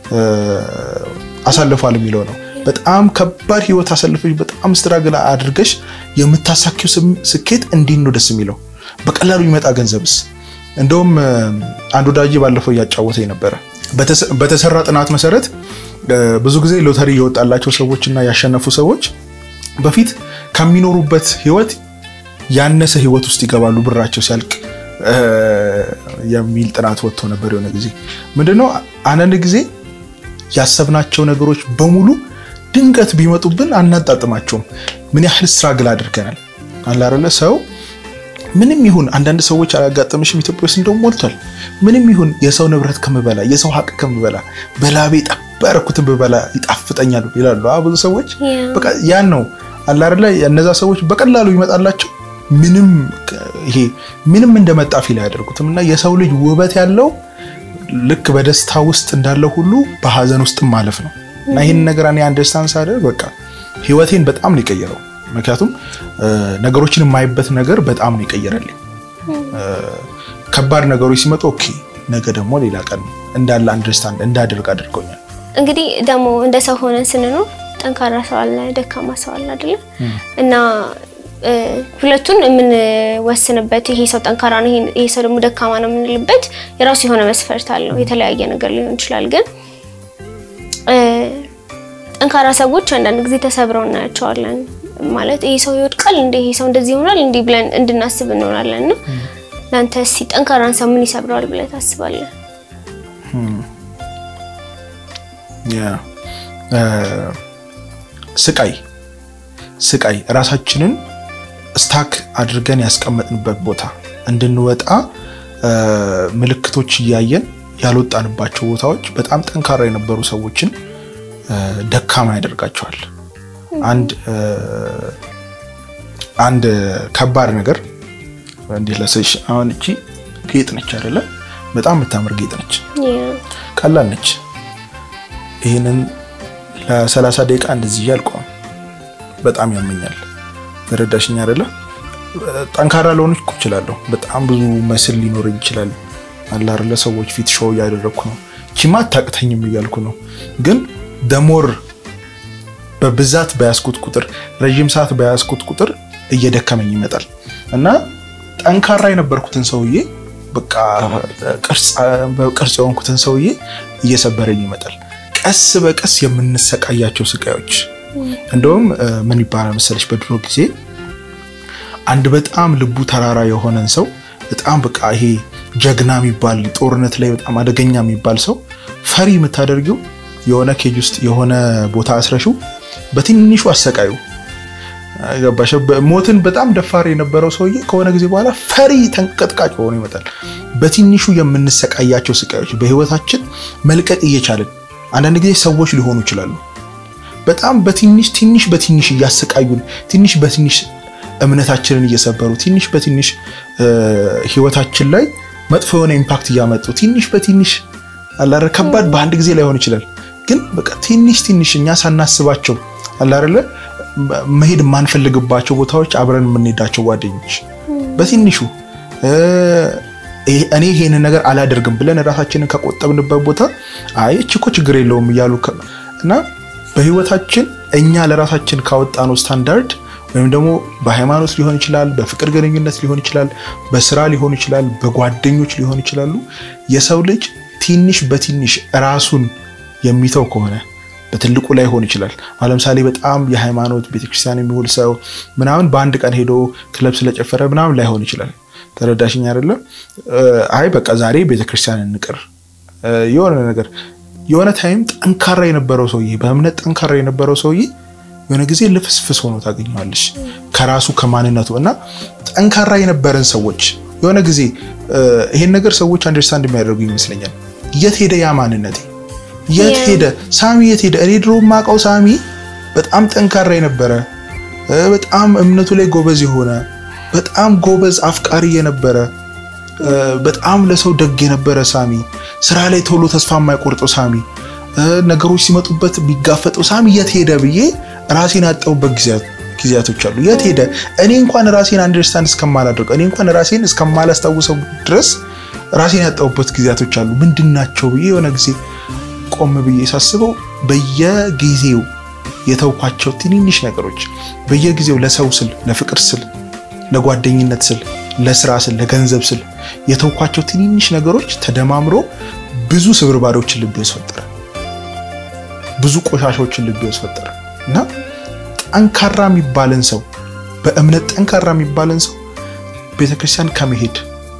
አሳልፏል የሚለው ነው። በጣም ከባድ ህይወት አሳልፈሽ በጣም ስትራግል አድርገሽ የምታሳኪው ስኬት እንዲህ ነው ደስ የሚለው። በቀላሉ ይመጣ ገንዘብስ? እንደውም አንድ ወዳጅ ባለፈው እያጫወተኝ ነበረ። በተሰራ ጥናት መሰረት ብዙ ጊዜ ሎተሪ የወጣላቸው ሰዎች እና ያሸነፉ ሰዎች በፊት ከሚኖሩበት ህይወት ያነሰ ህይወት ውስጥ ይገባሉ ብራቸው ሲያልቅ የሚል ጥናት ወጥቶ ነበር። የሆነ ጊዜ ምንድነው አንዳንድ ጊዜ ያሰብናቸው ነገሮች በሙሉ ድንገት ቢመጡብን አናጣጥማቸውም። ምን ያህል ስትራግል አድርገናል አለ አይደለ? ሰው ምንም ይሁን አንዳንድ ሰዎች አያጋጥምሽም? ኢትዮጵያ ውስጥ እንደውም ሞልቷል። ምንም ይሁን የሰው ንብረት ከምበላ የሰው ሀቅ ከምበላ በላቤ ጠብ ያደረኩትን ብበላ ይጣፍጠኛል ይላሉ ብዙ ሰዎች። በቃ ያን ነው አለ አይደለ? እነዛ ሰዎች በቀላሉ ይመጣላቸው ምንም ይሄ ምንም እንደመጣ ፊል አያደርጉትም። እና የሰው ልጅ ውበት ያለው ልክ በደስታ ውስጥ እንዳለው ሁሉ በሀዘን ውስጥ ማለፍ ነው። እና ይህን ነገር እኔ አንደርስታንድ ሳደርግ በቃ ህይወቴን በጣም ነው የቀየረው። ምክንያቱም ነገሮችን የማይበት ነገር በጣም ነው የቀየረልኝ። ከባድ ነገሮች ሲመጡ ኦኬ ነገ ደግሞ ሌላ ቀን እንዳለ አንደርስታንድ እንዳደርግ አድርገውኛል። እንግዲህ ደግሞ እንደ ሰው ሆነን ስንኖር ጠንካራ ሰው አለ፣ ደካማ ሰው አለ አይደለ? እና ሁለቱን የምንወስንበት ይሄ ሰው ጠንካራ ነው፣ ይሄ ሰው ደግሞ ደካማ ነው የምንልበት የራሱ የሆነ መስፈርት አለው። የተለያየ ነገር ሊሆን ይችላል ግን ጠንካራ ሰዎች አንዳንድ ጊዜ ተሰብረው እናያቸዋለን። ማለት ይሄ ሰው ይወድቃል እንደ ይሄ ሰው እንደዚህ ይሆናል እንዲህ ብለን እንድናስብ እንሆናለን። እና ለአንተ እስኪ ጠንካራን ሰው ምን ይሰብረዋል ብለህ ታስባለህ? ስቃይ ስቃይ ራሳችንን ስታክ አድርገን ያስቀመጥንበት ቦታ እንድንወጣ ምልክቶች እያየን ያልወጣንባቸው ቦታዎች በጣም ጠንካራ የነበሩ ሰዎችን ደካማ ያደርጋቸዋል። አንድ አንድ ከባድ ነገር እንዴት ለሰሽ አሁን እቺ ጌጥ ነች አይደለ? በጣም የምታምር ጌጥ ነች፣ ቀላል ነች። ይህንን ለሰላሳ ደቂቃ እንደዚህ ያልቆም በጣም ያመኛል። ተረዳሽኝ አይደለ? ጠንካራ ለሆነች እኮ እችላለሁ። በጣም ብዙ መስል ሊኖረኝ ይችላል አለ አይደለ? ሰዎች ፊት ሾው እያደረግኩ ነው። ቺማ አታቅተኝም እያልኩ ነው። ግን ደሞር በብዛት በያዝኩት ቁጥር ረዥም ሰዓት በያዝኩት ቁጥር እየደከመኝ ይመጣል እና ጠንካራ የነበርኩትን ሰውዬ በቃ ቅርጽ የሆንኩትን ሰውዬ እየሰበረኝ ይመጣል። ቀስ በቀስ የምንሰቃያቸው ስቃዮች እንደውም ምን ይባላል መሰለች፣ በድሮ ጊዜ አንድ በጣም ልቡ ተራራ የሆነን ሰው በጣም በቃ ይሄ ጀግና የሚባል ጦርነት ላይ በጣም አደገኛ የሚባል ሰው ፈሪ የምታደርጊው የሆነ ኬጅ ውስጥ የሆነ ቦታ አስረሽው በትንሹ አሰቃዩ። ገባሽ? ሞትን በጣም ደፋር የነበረው ሰውዬ ከሆነ ጊዜ በኋላ ፈሪ ተንቀጥቃጭ ሆኖ ይመጣል። በትንሹ የምንሰቃያቸው ስቃዮች በህይወታችን መልቀቅ እየቻልን አንዳንድ ጊዜ ሰዎች ሊሆኑ ይችላሉ። በጣም በትንሽ ትንሽ በትንሽ እያሰቃዩን ትንሽ በትንሽ እምነታችንን እየሰበሩ ትንሽ በትንሽ ህይወታችን ላይ መጥፎ የሆነ ኢምፓክት እያመጡ ትንሽ በትንሽ አላረ ከባድ በአንድ ጊዜ ላይሆን ይችላል፣ ግን በቃ ትንሽ ትንሽ እኛ ሳናስባቸው አላረለ መሄድ የማንፈልግባቸው ቦታዎች አብረን የምንሄዳቸው ጓደኞች በትንሹ እኔ ይሄንን ነገር አላደርግም ብለን ራሳችንን ከቆጠብንበት ቦታ አይ እቺ እኮ ችግር የለውም እያሉ እና በህይወታችን እኛ ለራሳችን ካወጣነው ስታንዳርድ ወይም ደግሞ በሃይማኖት ሊሆን ይችላል፣ በፍቅር ግንኙነት ሊሆን ይችላል፣ በስራ ሊሆን ይችላል፣ በጓደኞች ሊሆን ይችላሉ። የሰው ልጅ ትንሽ በትንሽ ራሱን የሚተው ከሆነ በትልቁ ላይ ሆን ይችላል። አሁን ለምሳሌ በጣም የሃይማኖት ቤተክርስቲያን የሚውል ሰው ምናምን በአንድ ቀን ሄዶ ክለብ ስለጨፈረ ምናምን ላይሆን ይችላል። ተረዳሽኝ አይደለም? አይ በቃ ዛሬ ቤተክርስቲያን እንቅር የሆነ ነገር የሆነ ታይም ጠንካራ የነበረው ሰውዬ በእምነት ጠንካራ የነበረው ሰውዬ የሆነ ጊዜ ልፍስፍስ ሆኖ ታገኘዋለሽ ከራሱ ከማንነቱ እና ጠንካራ የነበረን ሰዎች የሆነ ጊዜ ይሄን ነገር ሰዎች አንደርስታንድ የሚያደርጉ ይመስለኛል። የት ሄደ ያ ማንነቴ? የት ሄደ ሳሚ? የት ሄደ? እኔ ድሮ የማውቀው ሳሚ በጣም ጠንካራ የነበረ በጣም እምነቱ ላይ ጎበዝ የሆነ በጣም ጎበዝ አፍቃሪ የነበረ በጣም ለሰው ደግ የነበረ ሳሚ፣ ስራ ላይ ቶሎ ተስፋ የማይቆርጠው ሳሚ፣ ነገሮች ሲመጡበት ቢጋፈጠው ሳሚ የት ሄደ ብዬ ራሴን ያጣሁበት ጊዜያቶች አሉ። የት ሄደ? እኔ እንኳን ራሴን አንደርስታንድ እስከማላደርገው እኔ እንኳን ራሴን እስከማላስታውሰው ድረስ ራሴን ያጣሁበት ጊዜያቶች አሉ። ምንድን ናቸው ብዬ የሆነ ጊዜ ቆም ብዬ ሳስበው በየጊዜው የተውኳቸው ትንንሽ ነገሮች በየጊዜው ለሰው ስል፣ ለፍቅር ስል፣ ለጓደኝነት ስል፣ ለስራ ስል፣ ለገንዘብ ስል የተውኳቸው ትንንሽ ነገሮች ተደማምሮ ብዙ ስብርባሪዎችን ልቤ ውስጥ ፈጠረ። ብዙ ቆሻሻዎችን ልቤ ውስጥ ፈጠረ እና ጠንካራ የሚባልን ሰው በእምነት ጠንካራ የሚባልን ሰው ቤተክርስቲያን ከመሄድ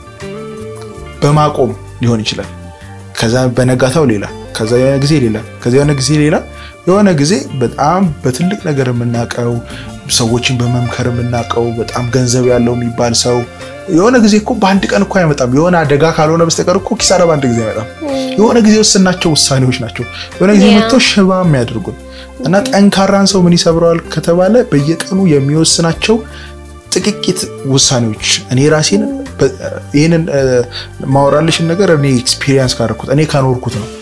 በማቆም ሊሆን ይችላል። ከዛ በነጋታው ሌላ፣ ከዛ የሆነ ጊዜ ሌላ፣ ከዛ የሆነ ጊዜ ሌላ የሆነ ጊዜ በጣም በትልቅ ነገር የምናውቀው ሰዎችን በመምከር የምናውቀው በጣም ገንዘብ ያለው የሚባል ሰው የሆነ ጊዜ እኮ በአንድ ቀን እኮ አይመጣም። የሆነ አደጋ ካልሆነ በስተቀር እኮ ኪሳራ በአንድ ጊዜ አይመጣም። የሆነ ጊዜ ወስናቸው ውሳኔዎች ናቸው የሆነ ጊዜ መጥቶ ሽባ የሚያደርጉን እና ጠንካራን ሰው ምን ይሰብረዋል ከተባለ በየቀኑ የሚወስናቸው ጥቂት ውሳኔዎች እኔ ራሴን ይህንን ማወራልሽን ነገር እኔ ኤክስፒሪየንስ ካደረኩት እኔ ካኖርኩት ነው።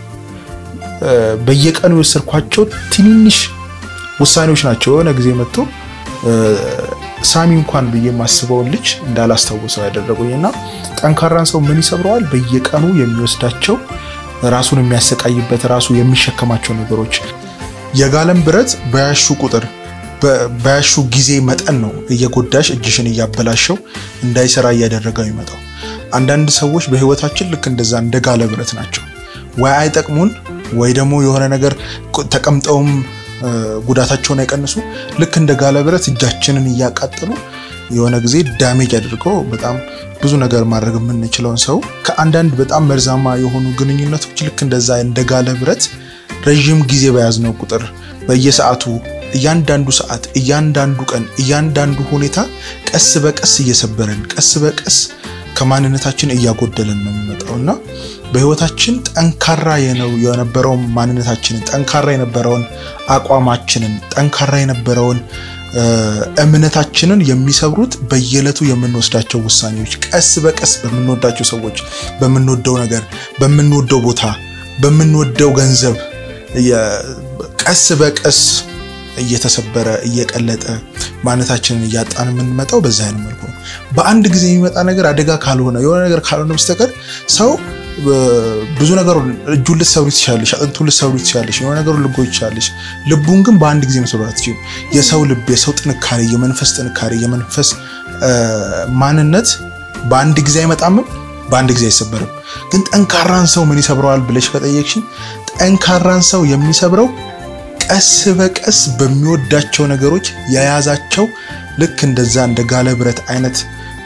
በየቀኑ የወሰድኳቸው ትንንሽ ውሳኔዎች ናቸው የሆነ ጊዜ መጥቶ ሳሚ እንኳን ብዬ የማስበውን ልጅ እንዳላስታውሰው ያደረጉኝ እና ጠንካራን ሰው ምን ይሰብረዋል? በየቀኑ የሚወስዳቸው ራሱን የሚያሰቃይበት ራሱ የሚሸከማቸው ነገሮች የጋለም ብረት በያሹ ቁጥር በያሹ ጊዜ መጠን ነው እየጎዳሽ እጅሽን እያበላሸው እንዳይሰራ እያደረገው ይመጣው። አንዳንድ ሰዎች በህይወታችን ልክ እንደዛ እንደ ጋለ ብረት ናቸው። ወይ አይጠቅሙን ወይ ደግሞ የሆነ ነገር ተቀምጠውም ጉዳታቸውን አይቀንሱ። ልክ እንደ ጋለ ብረት እጃችንን እያቃጠሉ የሆነ ጊዜ ዳሜጅ አድርገው በጣም ብዙ ነገር ማድረግ የምንችለውን ሰው ከአንዳንድ በጣም መርዛማ የሆኑ ግንኙነቶች ልክ እንደዛ እንደ ጋለ ብረት ረዥም ጊዜ በያዝነው ቁጥር በየሰዓቱ እያንዳንዱ ሰዓት፣ እያንዳንዱ ቀን፣ እያንዳንዱ ሁኔታ ቀስ በቀስ እየሰበረን ቀስ በቀስ ከማንነታችን እያጎደለን ነው የሚመጣው እና በህይወታችን ጠንካራ የነበረውን ማንነታችንን ጠንካራ የነበረውን አቋማችንን ጠንካራ የነበረውን እምነታችንን የሚሰብሩት በየዕለቱ የምንወስዳቸው ውሳኔዎች ቀስ በቀስ በምንወዳቸው ሰዎች፣ በምንወደው ነገር፣ በምንወደው ቦታ፣ በምንወደው ገንዘብ ቀስ በቀስ እየተሰበረ እየቀለጠ ማንነታችንን እያጣን የምንመጣው በዛ አይነት መልኩ ነው። በአንድ ጊዜ የሚመጣ ነገር አደጋ ካልሆነ የሆነ ነገር ካልሆነ በስተቀር ሰው ብዙ ነገር እጁን ልትሰብሪ ትችላለሽ፣ አጥንቱን ልትሰብሪ ትችላለሽ፣ የሆነ ነገሩ ልጎይ ትችላለሽ። ልቡን ግን በአንድ ጊዜ መስበር አትችይም። የሰው ልብ፣ የሰው ጥንካሬ፣ የመንፈስ ጥንካሬ፣ የመንፈስ ማንነት በአንድ ጊዜ አይመጣምም፣ በአንድ ጊዜ አይሰበርም። ግን ጠንካራን ሰው ምን ይሰብረዋል ብለሽ ከጠየቅሽኝ ጠንካራን ሰው የሚሰብረው ቀስ በቀስ በሚወዳቸው ነገሮች የያዛቸው ልክ እንደዛ እንደ ጋለ ብረት አይነት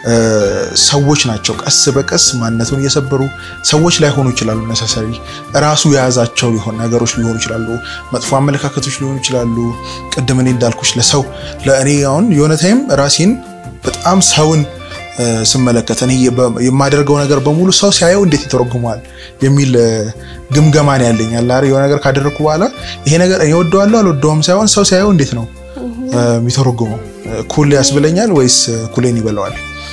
ሰዎች ናቸው ቀስ በቀስ ማንነቱን እየሰበሩ ሰዎች ላይሆኑ ይችላሉ። ነሰሰሪ ራሱ የያዛቸው ሊሆን ነገሮች ሊሆኑ ይችላሉ። መጥፎ አመለካከቶች ሊሆኑ ይችላሉ። ቅድም እኔ እንዳልኩሽ ለሰው ለእኔ አሁን የሆነ ታይም ራሴን በጣም ሰውን ስመለከት እኔ የማደርገው ነገር በሙሉ ሰው ሲያየው እንዴት ይተረጉመዋል የሚል ግምገማን ያለኛል። የሆነ ነገር ካደረግኩ በኋላ ይሄ ነገር እኔ ወደዋለሁ አልወደውም ሳይሆን ሰው ሲያየው እንዴት ነው የሚተረጉመው፣ ኩል ያስብለኛል ወይስ ኩሌን ይበላዋል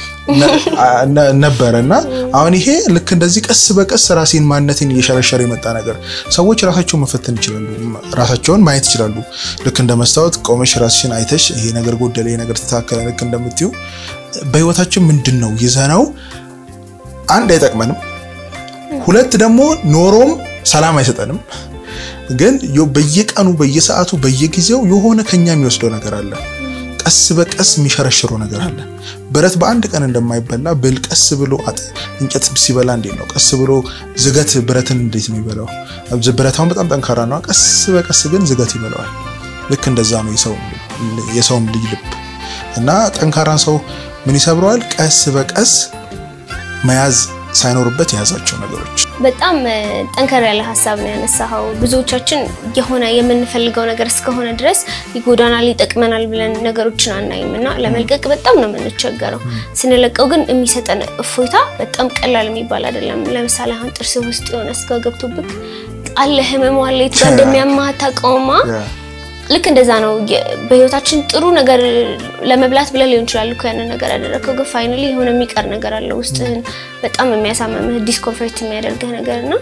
ነበረ እና አሁን ይሄ ልክ እንደዚህ ቀስ በቀስ ራሴን ማንነቴን እየሸረሸረ የመጣ ነገር። ሰዎች ራሳቸውን መፈተን ይችላሉ፣ ራሳቸውን ማየት ይችላሉ። ልክ እንደ መስታወት ቆመሽ ራስሽን አይተሽ ይሄ ነገር ጎደለ፣ ይሄ ነገር ተስተካከለ፣ ልክ እንደምትዩ በህይወታችን ምንድን ነው ይዘነው አንድ አይጠቅመንም፣ ሁለት ደግሞ ኖሮም ሰላም አይሰጠንም። ግን በየቀኑ በየሰዓቱ በየጊዜው የሆነ ከኛ የሚወስደው ነገር አለ። ቀስ በቀስ የሚሸረሽረው ነገር አለ። ብረት በአንድ ቀን እንደማይበላ ብል ቀስ ብሎ እንጨት ሲበላ እንዴት ነው? ቀስ ብሎ ዝገት ብረትን እንዴት ነው ይበላው? ብረታውን በጣም ጠንካራ ነው። ቀስ በቀስ ግን ዝገት ይበላዋል። ልክ እንደዛ ነው የሰውም ልጅ ልብ እና ጠንካራን ሰው ምን ይሰብረዋል? ቀስ በቀስ መያዝ ሳይኖርበት የያዛቸው ነገሮች። በጣም ጠንከር ያለ ሀሳብ ነው ያነሳኸው። ብዙዎቻችን የሆነ የምንፈልገው ነገር እስከሆነ ድረስ ይጎዳናል፣ ይጠቅመናል ብለን ነገሮችን አናይም እና ለመልቀቅ በጣም ነው የምንቸገረው። ስንለቀው ግን የሚሰጠን እፎይታ በጣም ቀላል የሚባል አይደለም። ለምሳሌ አሁን ጥርስ ውስጥ የሆነ ስጋ ገብቶብክ አለ ህመሙ አለ የት ጋር እንደሚያማህ አታውቀውማ። ልክ እንደዛ ነው። በህይወታችን ጥሩ ነገር ለመብላት ብለህ ሊሆን ይችላል እኮ ያንን ነገር ያደረግከው፣ ግን ፋይናሊ የሆነ የሚቀር ነገር አለ ውስጥህን በጣም የሚያሳመምህ ዲስኮንፈርት የሚያደርግህ ነገር እና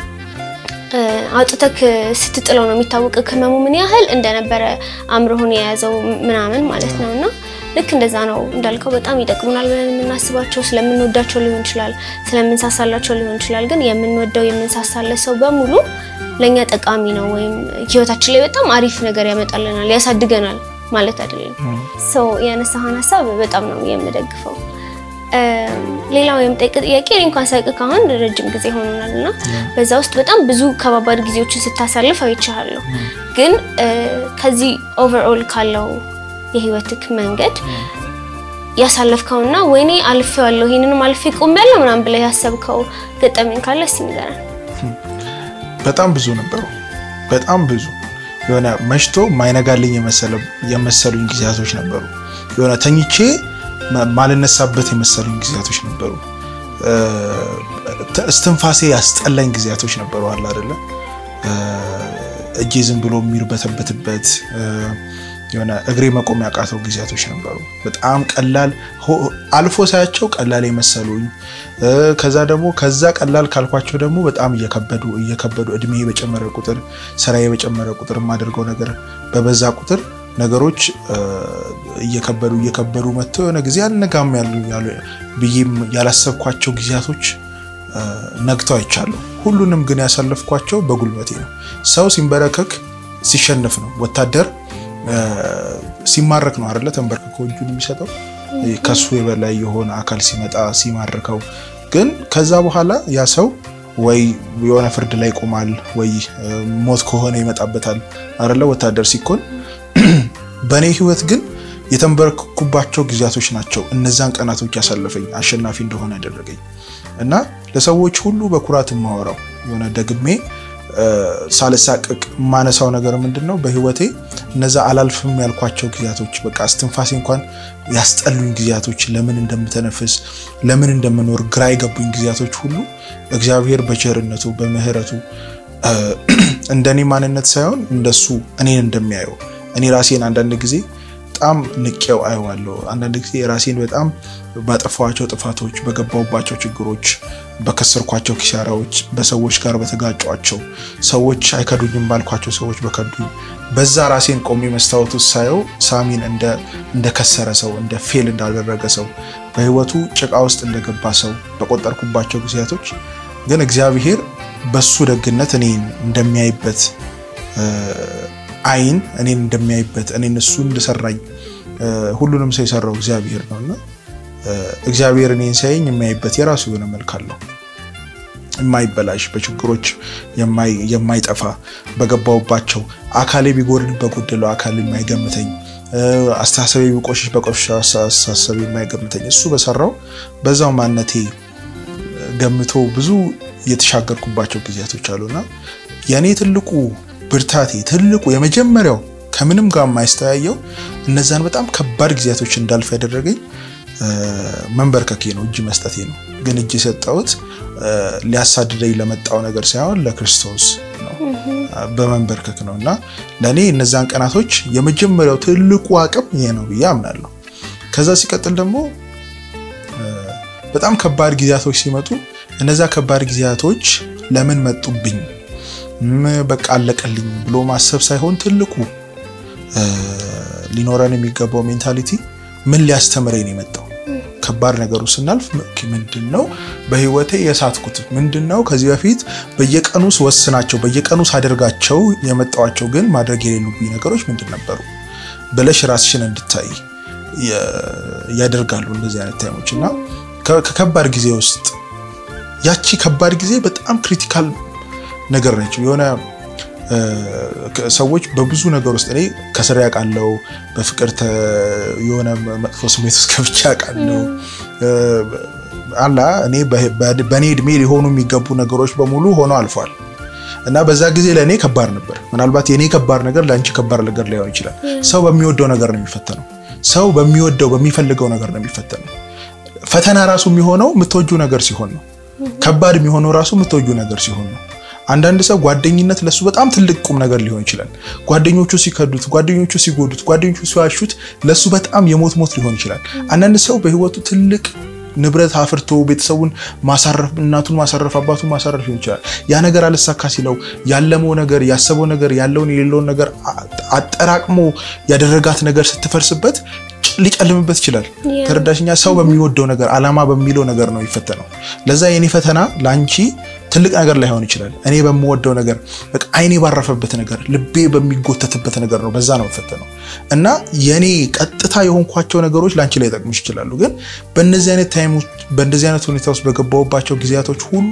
አውጥተክ ስትጥለው ነው የሚታወቅህ ህመሙ ምን ያህል እንደነበረ አእምሮህን የያዘው ምናምን ማለት ነው እና ልክ እንደዛ ነው እንዳልከው በጣም ይጠቅሙናል ብለን የምናስባቸው ስለምንወዳቸው ሊሆን ይችላል፣ ስለምንሳሳላቸው ሊሆን ይችላል። ግን የምንወደው የምንሳሳለት ሰው በሙሉ ለእኛ ጠቃሚ ነው ወይም ህይወታችን ላይ በጣም አሪፍ ነገር ያመጣልናል፣ ያሳድገናል ማለት አይደለም። ሰው ያነሳህን ሀሳብ በጣም ነው የምደግፈው። ሌላው የምጠይቅ ጥያቄ እኔ እንኳን ሳይቅ ካሁን ረጅም ጊዜ ሆኖናል እና በዛ ውስጥ በጣም ብዙ ከባባድ ጊዜዎችን ስታሳልፍ አይቻለሁ። ግን ከዚህ ኦቨርኦል ካለው የህይወትክ መንገድ ያሳለፍከውና ወይኔ አልፌዋለሁ ይሄንንም አልፌ ቆሜያለሁ ምናምን ብለህ ያሰብከው ገጠመኝ ካለ እስኪ ንገረን። በጣም ብዙ ነበሩ። በጣም ብዙ የሆነ መሽቶ ማይነጋልኝ የመሰሉኝ ጊዜያቶች ነበሩ። የሆነ ተኝቼ ማልነሳበት የመሰሉኝ ጊዜያቶች ነበሩ። እስትንፋሴ ያስጠላኝ ጊዜያቶች ነበሩ። አለ አይደለ እጄ ዝም ብሎ የሚርበተበትበት የሆነ እግሬ መቆም ያቃተው ጊዜያቶች ነበሩ። በጣም ቀላል አልፎ ሳያቸው ቀላል የመሰሉኝ ከዛ ደግሞ ከዛ ቀላል ካልኳቸው ደግሞ በጣም እየከበዱ እየከበዱ እድሜ በጨመረ ቁጥር ስራዬ በጨመረ ቁጥር የማደርገው ነገር በበዛ ቁጥር ነገሮች እየከበዱ እየከበዱ መጥተው የሆነ ጊዜ አልነጋም ያሉ ብዬም ያላሰብኳቸው ጊዜያቶች ነግተው አይቻለሁ። ሁሉንም ግን ያሳለፍኳቸው በጉልበቴ ነው። ሰው ሲንበረከክ ሲሸነፍ ነው። ወታደር ሲማረክ ነው አይደለ? ተንበርክኮ እጁን የሚሰጠው ከሱ የበላይ የሆነ አካል ሲመጣ ሲማርከው፣ ግን ከዛ በኋላ ያ ሰው ወይ የሆነ ፍርድ ላይ ይቆማል፣ ወይ ሞት ከሆነ ይመጣበታል አይደለ? ወታደር ሲኮን በእኔ ህይወት ግን የተንበረከኩባቸው ጊዜያቶች ናቸው እነዛን ቀናቶች ያሳለፈኝ አሸናፊ እንደሆነ ያደረገኝ እና ለሰዎች ሁሉ በኩራት የማወራው የሆነ ደግሜ ሳልሳቅቅ የማነሳው ነገር ምንድን ነው? በህይወቴ እነዛ አላልፍም ያልኳቸው ጊዜያቶች በቃ እስትንፋሴ እንኳን ያስጠሉኝ ጊዜያቶች፣ ለምን እንደምተነፍስ ለምን እንደምኖር ግራ የገቡኝ ጊዜያቶች ሁሉ እግዚአብሔር በቸርነቱ በምህረቱ እንደኔ ማንነት ሳይሆን እንደሱ እኔን እንደሚያየው እኔ ራሴን አንዳንድ ጊዜ በጣም ንቄው አየዋለሁ። አንዳንድ ጊዜ ራሴን በጣም ባጠፋኋቸው ጥፋቶች፣ በገባሁባቸው ችግሮች፣ በከሰርኳቸው ኪሳራዎች፣ በሰዎች ጋር በተጋጯቸው ሰዎች አይከዱኝም ባልኳቸው ሰዎች በከዱኝ በዛ ራሴን ቆሜ መስታወት ውስጥ ሳየው ሳሚን እንደከሰረ ሰው እንደ ፌል እንዳደረገ ሰው በህይወቱ ጭቃ ውስጥ እንደገባ ሰው በቆጠርኩባቸው ጊዜያቶች ግን እግዚአብሔር በሱ ደግነት እኔን እንደሚያይበት አይን እኔን እንደሚያይበት እኔን እሱ እንደሰራኝ ሁሉንም ሰው የሰራው እግዚአብሔር ነው እና እግዚአብሔር እኔን ሲያየኝ የሚያይበት የራሱ የሆነ መልክ አለው። የማይበላሽ በችግሮች የማይጠፋ በገባውባቸው አካሌ ቢጎድል በጎደለው አካል የማይገምተኝ አስተሳሰቤ ቢቆሽሽ በቆሻ አስተሳሰብ የማይገምተኝ እሱ በሰራው በዛው ማንነቴ ገምቶ ብዙ የተሻገርኩባቸው ጊዜያቶች አሉና የእኔ ትልቁ ብርታቴ ትልቁ የመጀመሪያው ከምንም ጋር የማይስተያየው እነዛን በጣም ከባድ ጊዜያቶች እንዳልፍ ያደረገኝ መንበርከኬ ነው፣ እጅ መስጠቴ ነው። ግን እጅ የሰጠሁት ሊያሳድደኝ ለመጣው ነገር ሳይሆን ለክርስቶስ ነው፣ በመንበርከክ ነው እና ለእኔ እነዛን ቀናቶች የመጀመሪያው ትልቁ አቅም ይሄ ነው ብዬ አምናለሁ። ከዛ ሲቀጥል ደግሞ በጣም ከባድ ጊዜያቶች ሲመጡ እነዛ ከባድ ጊዜያቶች ለምን መጡብኝ በቃ አለቀልኝ ብሎ ማሰብ ሳይሆን ትልቁ ሊኖረን የሚገባው ሜንታሊቲ ምን ሊያስተምረኝ ነው የመጣው ከባድ ነገሩ ስናልፍ ምንድን ነው በህይወቴ የሳትኩት ምንድን ነው ከዚህ በፊት በየቀኑ ስወስናቸው በየቀኑ ሳደርጋቸው የመጣዋቸው ግን ማድረግ የሌሉብኝ ነገሮች ምንድን ነበሩ ብለሽ ራስሽን እንድታይ ያደርጋሉ እንደዚህ አይነት ታይሞች እና ከከባድ ጊዜ ውስጥ ያቺ ከባድ ጊዜ በጣም ክሪቲካል ነገር ነች። የሆነ ሰዎች በብዙ ነገር ውስጥ እኔ ከስራ ያውቃለው፣ በፍቅር የሆነ መጥፎ ስሜት ውስጥ ገብቼ ያውቃለው። አላ እኔ በእኔ እድሜ ሊሆኑ የሚገቡ ነገሮች በሙሉ ሆነው አልፏል እና በዛ ጊዜ ለእኔ ከባድ ነበር። ምናልባት የእኔ ከባድ ነገር ለአንቺ ከባድ ነገር ላይሆን ይችላል። ሰው በሚወደው ነገር ነው የሚፈተነው። ሰው በሚወደው በሚፈልገው ነገር ነው የሚፈተነው። ፈተና ራሱ የሚሆነው የምትወጁ ነገር ሲሆን ነው። ከባድ የሚሆነው ራሱ የምትወጁ ነገር ሲሆን ነው። አንዳንድ ሰው ጓደኝነት ለሱ በጣም ትልቅ ቁም ነገር ሊሆን ይችላል። ጓደኞቹ ሲከዱት፣ ጓደኞቹ ሲጎዱት፣ ጓደኞቹ ሲዋሹት ለሱ በጣም የሞት ሞት ሊሆን ይችላል። አንዳንድ ሰው በህይወቱ ትልቅ ንብረት አፍርቶ ቤተሰቡን ማሳረፍ፣ እናቱን ማሳረፍ፣ አባቱን ማሳረፍ ሊሆን ይችላል። ያ ነገር አልሳካ ሲለው ያለመው ነገር ያሰበው ነገር ያለውን የሌለውን ነገር አጠራቅሞ ያደረጋት ነገር ስትፈርስበት ሊጨልምበት ይችላል። ተረዳሽኛ? ሰው በሚወደው ነገር አላማ በሚለው ነገር ነው የሚፈተነው። ለዛ የኔ ፈተና ለአንቺ ትልቅ ነገር ላይሆን ይችላል። እኔ በምወደው ነገር በቃ አይኔ ባረፈበት ነገር፣ ልቤ በሚጎተትበት ነገር ነው በዛ ነው የምፈተነው እና የኔ ቀጥታ የሆንኳቸው ነገሮች ለአንቺ ላይ ጠቅሙሽ ይችላሉ። ግን በእነዚህ አይነት ታይሞች በእንደዚህ አይነት ሁኔታ ውስጥ በገባሁባቸው ጊዜያቶች ሁሉ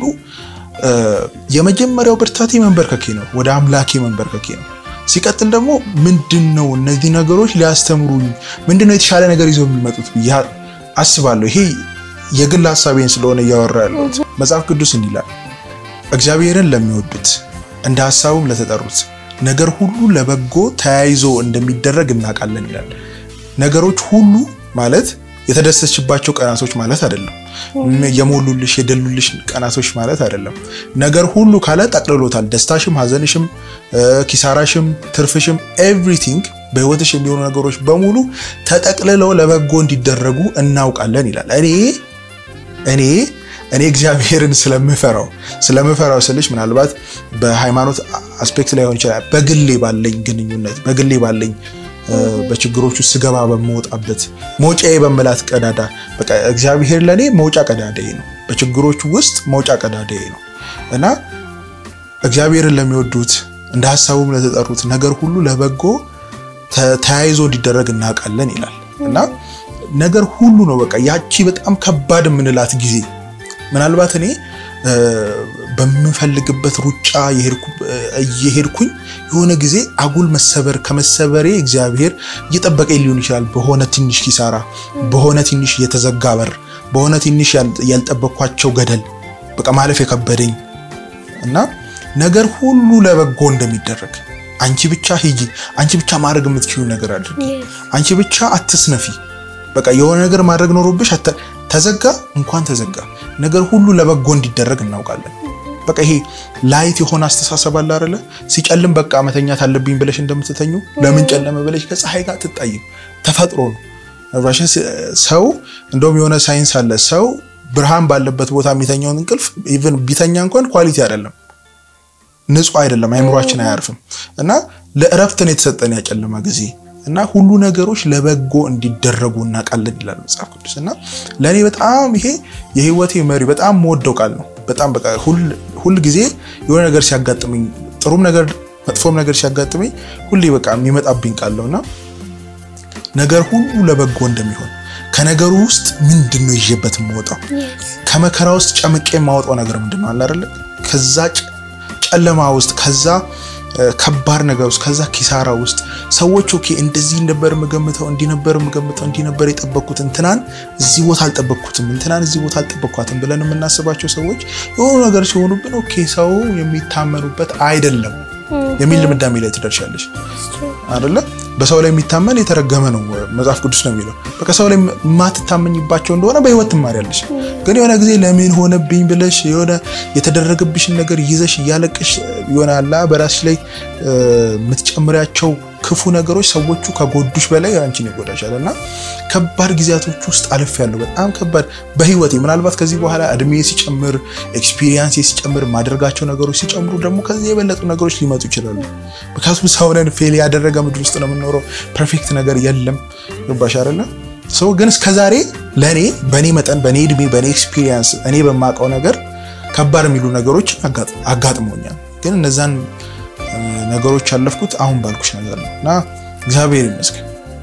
የመጀመሪያው ብርታቴ መንበርከኬ ነው፣ ወደ አምላኬ መንበርከኬ ነው። ሲቀጥል ደግሞ ምንድን ነው እነዚህ ነገሮች ሊያስተምሩኝ ምንድን ነው የተሻለ ነገር ይዘው የሚመጡት ብዬ አስባለሁ። ይሄ የግል ሀሳቤን ስለሆነ እያወራ ያለሁት መጽሐፍ ቅዱስ እንዲህ ይላል፣ እግዚአብሔርን ለሚወዱት እንደ ሀሳቡም ለተጠሩት ነገር ሁሉ ለበጎ ተያይዞ እንደሚደረግ እናውቃለን ይላል። ነገሮች ሁሉ ማለት የተደሰችባቸው ቀናቶች ማለት አይደለም። የሞሉልሽ የደሉልሽ ቀናቶች ማለት አይደለም። ነገር ሁሉ ካለ ጠቅልሎታል። ደስታሽም፣ ሀዘንሽም፣ ኪሳራሽም፣ ትርፍሽም ኤቭሪቲንግ በህይወትሽ የሚሆኑ ነገሮች በሙሉ ተጠቅልለው ለበጎ እንዲደረጉ እናውቃለን ይላል። እኔ እኔ እኔ እግዚአብሔርን ስለምፈራው ስለምፈራው ስልሽ ምናልባት በሃይማኖት አስፔክት ላይሆን ይችላል። በግሌ ባለኝ ግንኙነት በግሌ ባለኝ በችግሮች ውስጥ ስገባ በምወጣበት መውጫዬ በምላት ቀዳዳ በቃ እግዚአብሔር ለእኔ መውጫ ቀዳዳዬ ነው። በችግሮች ውስጥ መውጫ ቀዳዳዬ ነው እና እግዚአብሔርን ለሚወዱት እንደ ሀሳቡም ለተጠሩት ነገር ሁሉ ለበጎ ተያይዞ እንዲደረግ እናውቃለን ይላል እና ነገር ሁሉ ነው በቃ ያቺ በጣም ከባድ የምንላት ጊዜ ምናልባት እኔ በምፈልግበት ሩጫ እየሄድኩኝ የሆነ ጊዜ አጉል መሰበር ከመሰበሬ እግዚአብሔር እየጠበቀኝ ሊሆን ይችላል። በሆነ ትንሽ ኪሳራ፣ በሆነ ትንሽ የተዘጋ በር፣ በሆነ ትንሽ ያልጠበቅኳቸው ገደል በቃ ማለፍ የከበደኝ እና ነገር ሁሉ ለበጎ እንደሚደረግ አንቺ ብቻ ሂጂ፣ አንቺ ብቻ ማድረግ የምትችሉ ነገር አድርጊ፣ አንቺ ብቻ አትስነፊ። በቃ የሆነ ነገር ማድረግ ኖሮብሽ ተዘጋ፣ እንኳን ተዘጋ፣ ነገር ሁሉ ለበጎ እንዲደረግ እናውቃለን። በቃ ይሄ ላይት የሆነ አስተሳሰብ አለ አይደለ? ሲጨልም በቃ መተኛት አለብኝ ብለሽ እንደምትተኙ ለምን ጨለመ ብለሽ ከፀሐይ ጋር ትጣይም ተፈጥሮ ነው። ሰው እንደውም የሆነ ሳይንስ አለ። ሰው ብርሃን ባለበት ቦታ የሚተኛውን እንቅልፍ ኢቭን ቢተኛ እንኳን ኳሊቲ አይደለም፣ ንጹህ አይደለም፣ አይምሯችን አያርፍም። እና ለእረፍት ነው የተሰጠን ያጨለማ ጊዜ እና ሁሉ ነገሮች ለበጎ እንዲደረጉ እናውቃለን ይላል መጽሐፍ ቅዱስ። እና ለእኔ በጣም ይሄ የህይወቴ መሪ በጣም የምወደው ቃል ነው። በጣም በቃ ሁል ጊዜ የሆነ ነገር ሲያጋጥመኝ ጥሩም ነገር መጥፎም ነገር ሲያጋጥመኝ ሁሌ በቃ የሚመጣብኝ ቃል ነው እና ነገር ሁሉ ለበጎ እንደሚሆን ከነገሩ ውስጥ ምንድን ነው ይዤበት የምወጣው ከመከራ ውስጥ ጨምቄ የማወጣው ነገር ምንድን ነው አለ አይደለ? ከዛ ጨለማ ውስጥ ከዛ ከባድ ነገር ውስጥ ከዛ ኪሳራ ውስጥ ሰዎች ኦኬ እንደዚህ ነበር የምገምተው እንዲህ ነበር የምገምተው እንዲህ ነበር የጠበቅኩት እንትናን እዚህ ቦታ አልጠበቅኩትም እንትናን እዚህ ቦታ አልጠበቅኳትም ብለን የምናስባቸው ሰዎች የሆኑ ነገር ሲሆኑብን ኦኬ ሰው የሚታመኑበት አይደለም የሚል ድምዳሜ ላይ ትደርሻለሽ አይደለ? በሰው ላይ የሚታመን የተረገመ ነው መጽሐፍ ቅዱስ ነው የሚለው። በቃ ሰው ላይ የማትታመኝባቸው እንደሆነ በህይወት ትማሪያለሽ። ግን የሆነ ጊዜ ለምን ሆነብኝ ብለሽ የሆነ የተደረገብሽን ነገር ይዘሽ እያለቅሽ የሆነ አላ በራስሽ ላይ የምትጨምሪያቸው ክፉ ነገሮች ሰዎቹ ከጎዱሽ በላይ አንቺን ይጎዳሻል። እና ከባድ ጊዜያቶች ውስጥ አልፍ ያለው በጣም ከባድ በህይወቴ ምናልባት ከዚህ በኋላ እድሜ ሲጨምር ኤክስፒሪየንስ ሲጨምር ማደርጋቸው ነገሮች ሲጨምሩ ደግሞ ከዚህ የበለጡ ነገሮች ሊመጡ ይችላሉ። ምክንያቱም ሰውነን ፌል ያደረገ ምድር ውስጥ ነው የምንኖረው። ፐርፌክት ነገር የለም። ገባሽ አይደለ? ሰው ግን እስከዛሬ ለእኔ በእኔ መጠን በእኔ እድሜ በእኔ ኤክስፒሪየንስ እኔ በማውቀው ነገር ከባድ የሚሉ ነገሮች አጋጥሞኛል። ግን እነዛን ነገሮች ያለፍኩት አሁን ባልኩሽ ነገር ነው እና እግዚአብሔር ይመስገን።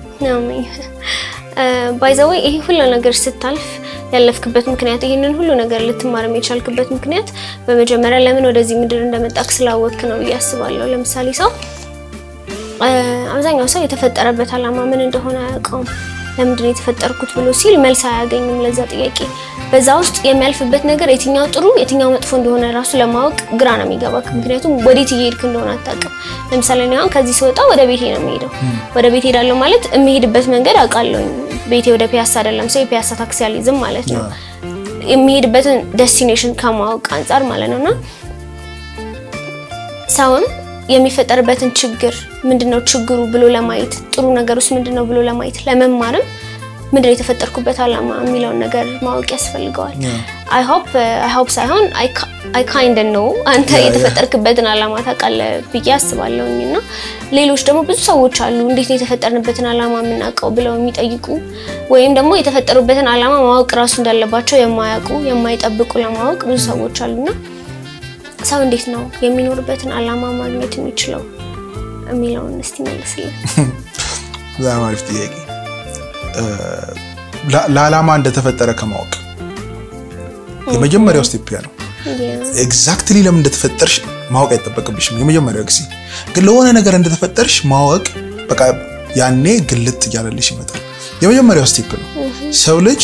ባይዘወይ ይሄ ሁሉ ነገር ስታልፍ ያለፍክበት ምክንያት ይህንን ሁሉ ነገር ልትማር የቻልክበት ምክንያት በመጀመሪያ ለምን ወደዚህ ምድር እንደመጣክ ስላወቅክ ነው ብዬ አስባለሁ። ለምሳሌ ሰው አብዛኛው ሰው የተፈጠረበት ዓላማ ምን እንደሆነ አያውቀውም። ለምንድን ነው የተፈጠርኩት ብሎ ሲል መልስ አያገኝም ለዛ ጥያቄ። በዛ ውስጥ የሚያልፍበት ነገር የትኛው ጥሩ የትኛው መጥፎ እንደሆነ ራሱ ለማወቅ ግራ ነው የሚገባክ። ምክንያቱም ወዴት እየሄድክ እንደሆነ አታውቅም። ለምሳሌ እኔ አሁን ከዚህ ስወጣ ወደ ቤቴ ነው የሚሄደው። ወደ ቤት ሄዳለሁ ማለት የሚሄድበት መንገድ አውቃለሁ። ቤቴ ወደ ፒያሳ አይደለም፣ ሰው የፒያሳ ታክሲ አልይዝም ማለት ነው። የሚሄድበትን ዴስቲኔሽን ከማወቅ አንጻር ማለት ነውና ሰውም የሚፈጠርበትን ችግር ምንድነው ችግሩ ብሎ ለማየት ጥሩ ነገር ውስጥ ምንድነው ብሎ ለማየት ለመማርም ምንድነው የተፈጠርኩበት ዓላማ የሚለውን ነገር ማወቅ ያስፈልገዋል። አይ ሆፕ አይ ሆፕ ሳይሆን አይ ካይንድ ነው አንተ የተፈጠርክበትን ዓላማ ታውቃለህ ብዬ አስባለሁኝ። እና ሌሎች ደግሞ ብዙ ሰዎች አሉ እንዴት ነው የተፈጠርንበትን ዓላማ የምናውቀው ብለው የሚጠይቁ ወይም ደግሞ የተፈጠሩበትን ዓላማ ማወቅ ራሱ እንዳለባቸው የማያውቁ የማይጠብቁ ለማወቅ ብዙ ሰዎች አሉና ሰው እንዴት ነው የሚኖርበትን ዓላማ ማግኘት የሚችለው የሚለውን እስቲ መልስልን። በጣም አሪፍ ጥያቄ። ለዓላማ እንደተፈጠረ ከማወቅ የመጀመሪያው ስቴፕ ያ ነው። ኤግዛክትሊ ለምን እንደተፈጠርሽ ማወቅ አይጠበቅብሽም። የመጀመሪያው ጊዜ ግን ለሆነ ነገር እንደተፈጠርሽ ማወቅ በቃ ያኔ ግልጥ እያለልሽ ይመጣል። የመጀመሪያው ስቴፕ ነው። ሰው ልጅ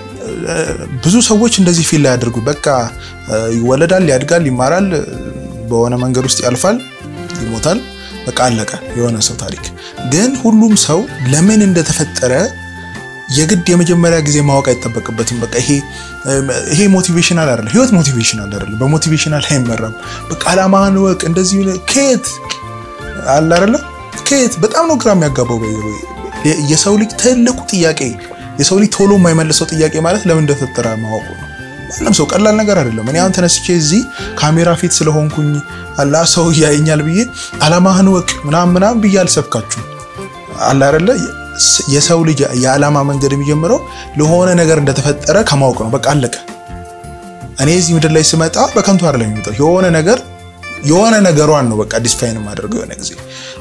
ብዙ ሰዎች እንደዚህ ፊል ላይ ያደርጉ በቃ ይወለዳል፣ ያድጋል፣ ይማራል፣ በሆነ መንገድ ውስጥ ያልፋል፣ ይሞታል፣ በቃ አለቀ የሆነ ሰው ታሪክ። ግን ሁሉም ሰው ለምን እንደተፈጠረ የግድ የመጀመሪያ ጊዜ ማወቅ አይጠበቅበትም። በቃ ይሄ ይሄ ሞቲቬሽናል አይደለም፣ ህይወት ሞቲቬሽናል አይደለም፣ በሞቲቬሽናል አይመራም። በቃ አላማህን ወቅ እንደዚህ ከየት አለ አይደለ ከየት በጣም ነው ግራ የሚያጋባው። የሰው ልጅ ትልቁ ጥያቄ የሰው ልጅ ቶሎ የማይመልሰው ጥያቄ ማለት ለምን እንደተፈጠረ ማወቁ ነው። ማንም ሰው ቀላል ነገር አይደለም። እኔ አሁን ተነስቼ እዚህ ካሜራ ፊት ስለሆንኩኝ አላ ሰው ያየኛል ብዬ አላማህን ወቅ ምናምን ምናምን ብዬ አልሰብካችሁ አለ አይደለ የሰው ልጅ የዓላማ መንገድ የሚጀምረው ለሆነ ነገር እንደተፈጠረ ከማወቅ ነው። በቃ አለቀ። እኔ እዚህ ምድር ላይ ስመጣ በከንቱ አይደለም የሚመጣው የሆነ ነገር የሆነ ነገሯን ነው በቃ ዲስፋይን የማደርገው የሆነ ጊዜ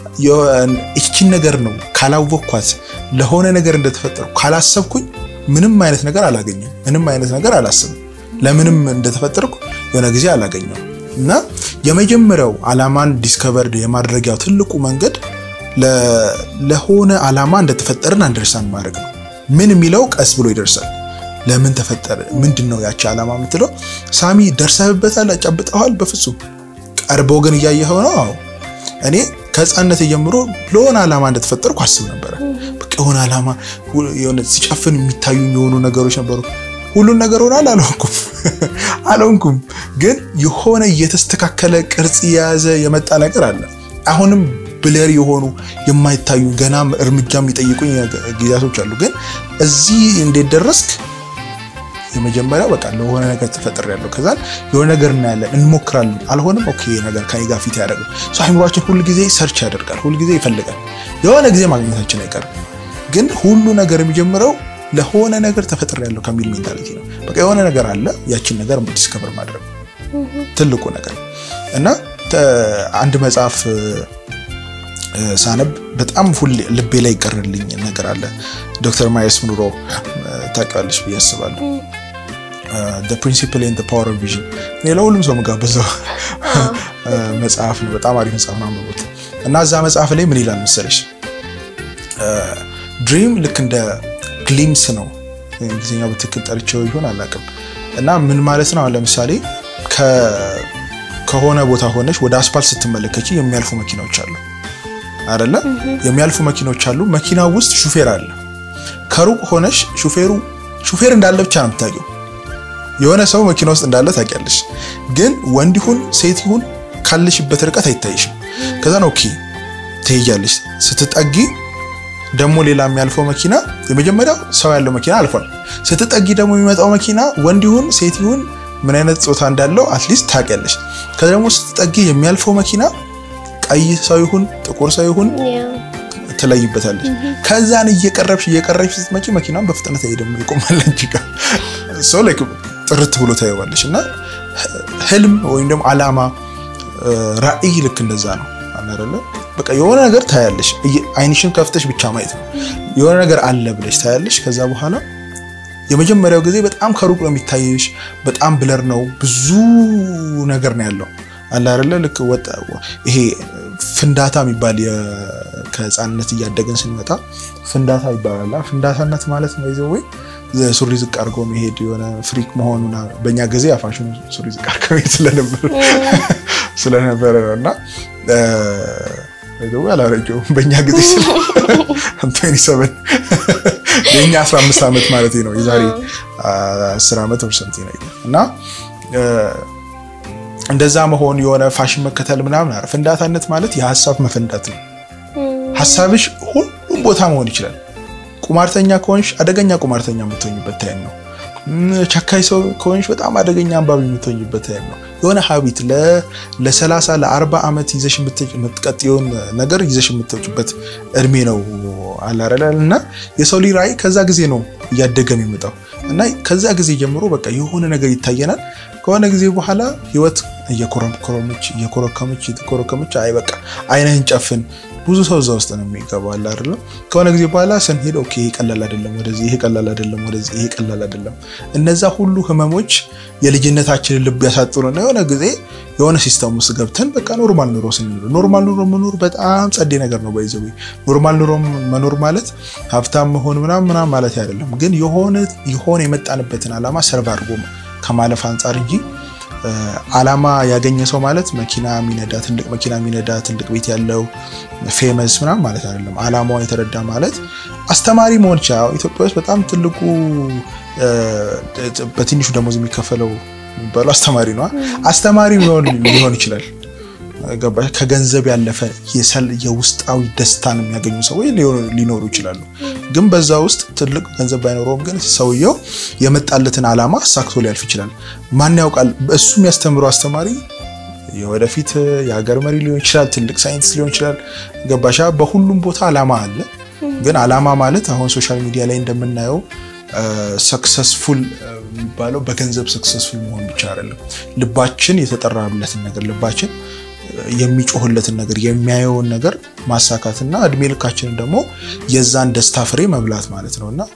እቺን ነገር ነው ካላወቅኳት ለሆነ ነገር እንደተፈጠርኩ ካላሰብኩኝ ምንም አይነት ነገር አላገኘም። ምንም አይነት ነገር አላስብም። ለምንም እንደተፈጠርኩ የሆነ ጊዜ አላገኘም እና የመጀመሪያው ዓላማን ዲስከቨርድ የማድረጊያው ትልቁ መንገድ ለሆነ ዓላማ እንደተፈጠርን አንደርስታንድ ማድረግ ነው። ምን የሚለው ቀስ ብሎ ይደርሳል። ለምን ተፈጠረ? ምንድን ነው ያቺ ዓላማ የምትለው? ሳሚ ደርሰህበታል? ጨብጠዋል? በፍጹም ቀርቦ ግን እያየኸው ነው። አዎ እኔ ከህፃነት ጀምሮ ለሆነ ዓላማ እንደተፈጠርኩ አስብ ነበረ። በቃ የሆነ ዓላማ የሆነ ሲጨፍን የሚታዩ የሆኑ ነገሮች ነበሩ። ሁሉን ነገር ሆናል አልሆንኩም አልሆንኩም፣ ግን የሆነ እየተስተካከለ ቅርጽ የያዘ የመጣ ነገር አለ። አሁንም ብለር የሆኑ የማይታዩ ገና እርምጃ የሚጠይቁኝ ጊዜያቶች አሉ። ግን እዚህ እንዴት ደረስክ? የመጀመሪያው በቃ ለሆነ ነገር ተፈጥሬያለሁ። ከዛ የሆነ ነገር እናያለን፣ እንሞክራለን። አልሆንም፣ ኦኬ ነገር ከኔ ጋር ፊት ያደርገው ሰው አይምሯችን ሁል ጊዜ ሰርች ያደርጋል፣ ሁል ጊዜ ይፈልጋል። የሆነ ጊዜ ማግኘታችን አይቀርም። ግን ሁሉ ነገር የሚጀምረው ለሆነ ነገር ተፈጥሬያለሁ ከሚል ሜንታሊቲ ነው። በቃ የሆነ ነገር አለ፣ ያችን ነገር ዲስከቨር ማድረግ ትልቁ ነገር እና አንድ መጽሐፍ ሳነብ በጣም ሁሌ ልቤ ላይ ይቀርልኝ ነገር አለ። ዶክተር ማየርስ ሙንሮ ታውቂዋለሽ ብዬ አስባለሁ። ፕሪንሲፕል ኤንድ ፓወር ኦፍ ቪዥን እኔ ለሁሉም ሰው መጋበዘው መጽሐፍ ነው። በጣም አሪፍ መጽሐፍ ነው፣ አንብቡት። እና እዛ መጽሐፍ ላይ ምን ይላል መሰለሽ ድሪም ልክ እንደ ግሊምስ ነው። እንግሊዝኛው በትክክል ጠርቼው ይሆን አላውቅም። እና ምን ማለት ነው? አሁን ለምሳሌ ከሆነ ቦታ ሆነሽ ወደ አስፓልት ስትመለከች የሚያልፉ መኪናዎች አሉ አይደለ? የሚያልፉ መኪናዎች አሉ። መኪናው ውስጥ ሹፌር አለ። ከሩቅ ሆነሽ ሹፌሩ ሹፌር እንዳለ ብቻ ነው የምታውቂው። የሆነ ሰው መኪና ውስጥ እንዳለ ታውቂያለሽ፣ ግን ወንድ ይሁን ሴት ይሁን ካለሽበት ርቀት አይታይሽም። ከዛ ነው ኦኬ ትሄጃለሽ። ስትጠጊ ደግሞ ሌላ የሚያልፈው መኪና የመጀመሪያው ሰው ያለው መኪና አልፏል። ስትጠጊ ደግሞ የሚመጣው መኪና ወንድ ይሁን ሴት ይሁን ምን አይነት ጾታ እንዳለው አትሊስት ታውቂያለሽ። ከዛ ደግሞ ስትጠጊ የሚያልፈው መኪና ቀይ ሰው ይሁን ጥቁር ሰው ይሁን ትለይበታለች። ከዛን እየቀረብሽ እየቀረብሽ ስትመጪ መኪናውን በፍጥነት አይደለም ይቆማል እንጂ ጋር ሰው ላይ ጥርት ብሎ ታየዋለሽ። እና ህልም ወይም ደግሞ አላማ ራዕይ ልክ እንደዛ ነው አይደለ? በቃ የሆነ ነገር ታያለሽ። አይንሽን ከፍተሽ ብቻ ማየት ነው። የሆነ ነገር አለ ብለሽ ታያለሽ። ከዛ በኋላ የመጀመሪያው ጊዜ በጣም ከሩቅ ነው የሚታይሽ። በጣም ብለር ነው፣ ብዙ ነገር ነው ያለው አለ አይደለ? ልክ ወጣ ይሄ ፍንዳታ የሚባል ከህፃንነት እያደገን ስንመጣ ፍንዳታ ይባላል። ፍንዳታነት ማለት ነው ይዘው ወይ ሱሪ ዝቅ አድርጎ መሄድ የሆነ ፍሪክ መሆኑና በእኛ ጊዜ አፋሽኑ ሱሪ ዝቅ አድርጎ መሄድ ስለነበር ስለነበረ ነው እና ወይ አላረጀውም በእኛ ጊዜ ስለ ሰቨን የእኛ 15 ዓመት ማለት ነው የዛሬ 10 ዓመት ወር ሰምቲንግ ነው እና እንደዛ መሆን የሆነ ፋሽን መከተል ምናምን አረ ፍንዳታነት ማለት የሀሳብ መፈንዳት ነው። ሀሳብሽ ሁሉም ቦታ መሆን ይችላል። ቁማርተኛ ከሆንሽ አደገኛ ቁማርተኛ የምትሆኝበት ታይም ነው። ቸካይ ሰው ከሆንሽ በጣም አደገኛ አንባቢ የምትሆኝበት ታይም ነው። የሆነ ሀቢት ለ30 ለ40 ዓመት ይዘሽ የምትቀጥየውን ነገር ይዘሽ የምትወጪበት እድሜ ነው አላረላ እና የሰው ልጅ ራዕይ ከዛ ጊዜ ነው እያደገ የሚመጣው እና ከዛ ጊዜ ጀምሮ በቃ የሆነ ነገር ይታየናል። ከሆነ ጊዜ በኋላ ህይወት እየኮረኮረመች እየኮረከመች እየተኮረከመች አይ በቃ አይነህን ጨፍን ብዙ ሰው እዛ ውስጥ ነው የሚገባው አለ አይደለም። ከሆነ ጊዜ በኋላ ስንሄድ ኦኬ ይሄ ቀላል አይደለም፣ ወደዚህ ይሄ ቀላል አይደለም፣ ወደዚህ ይሄ ቀላል አይደለም። እነዛ ሁሉ ህመሞች የልጅነታችንን ልብ ያሳጥሩና የሆነ ጊዜ የሆነ ሲስተም ውስጥ ገብተን በቃ ኖርማል ኑሮ ስንኖር ኖርማል ኑሮ መኖር በጣም ጸዴ ነገር ነው። ባይዘው ኖርማል ኑሮ መኖር ማለት ሀብታም መሆን ምናምን ምናምን ማለት አይደለም፣ ግን የሆነ የሆነ የመጣንበትን ዓላማ ሰርቭ አድርጎ ከማለፍ አንጻር እንጂ ዓላማ ያገኘ ሰው ማለት መኪና የሚነዳ ትልቅ መኪና የሚነዳ ትልቅ ቤት ያለው ፌመስ ምናምን ማለት አይደለም። ዓላማውን የተረዳ ማለት አስተማሪ መሆን ይችላል። ኢትዮጵያ ውስጥ በጣም ትልቁ በትንሹ ደሞዝ የሚከፈለው የሚባለው አስተማሪ ነው። አስተማሪ ሊሆን ይችላል። ገባሽ? ከገንዘብ ያለፈ የውስጣዊ ደስታን የሚያገኙ ሰዎች ሊኖሩ ይችላሉ። ግን በዛ ውስጥ ትልቅ ገንዘብ ባይኖረውም ግን ሰውየው የመጣለትን ዓላማ አሳክቶ ሊያልፍ ይችላል። ማን ያውቃል? እሱ የሚያስተምረው አስተማሪ የወደፊት የሀገር መሪ ሊሆን ይችላል፣ ትልቅ ሳይንቲስት ሊሆን ይችላል። ገባሻ? በሁሉም ቦታ ዓላማ አለ። ግን ዓላማ ማለት አሁን ሶሻል ሚዲያ ላይ እንደምናየው ሰክሰስፉል የሚባለው በገንዘብ ሰክሰስፉል መሆን ብቻ አይደለም። ልባችን የተጠራለትን ነገር ልባችን የሚጮህለትን ነገር የሚያየውን ነገር ማሳካትና እድሜ ልካችንን ደግሞ የዛን ደስታ ፍሬ መብላት ማለት ነው እና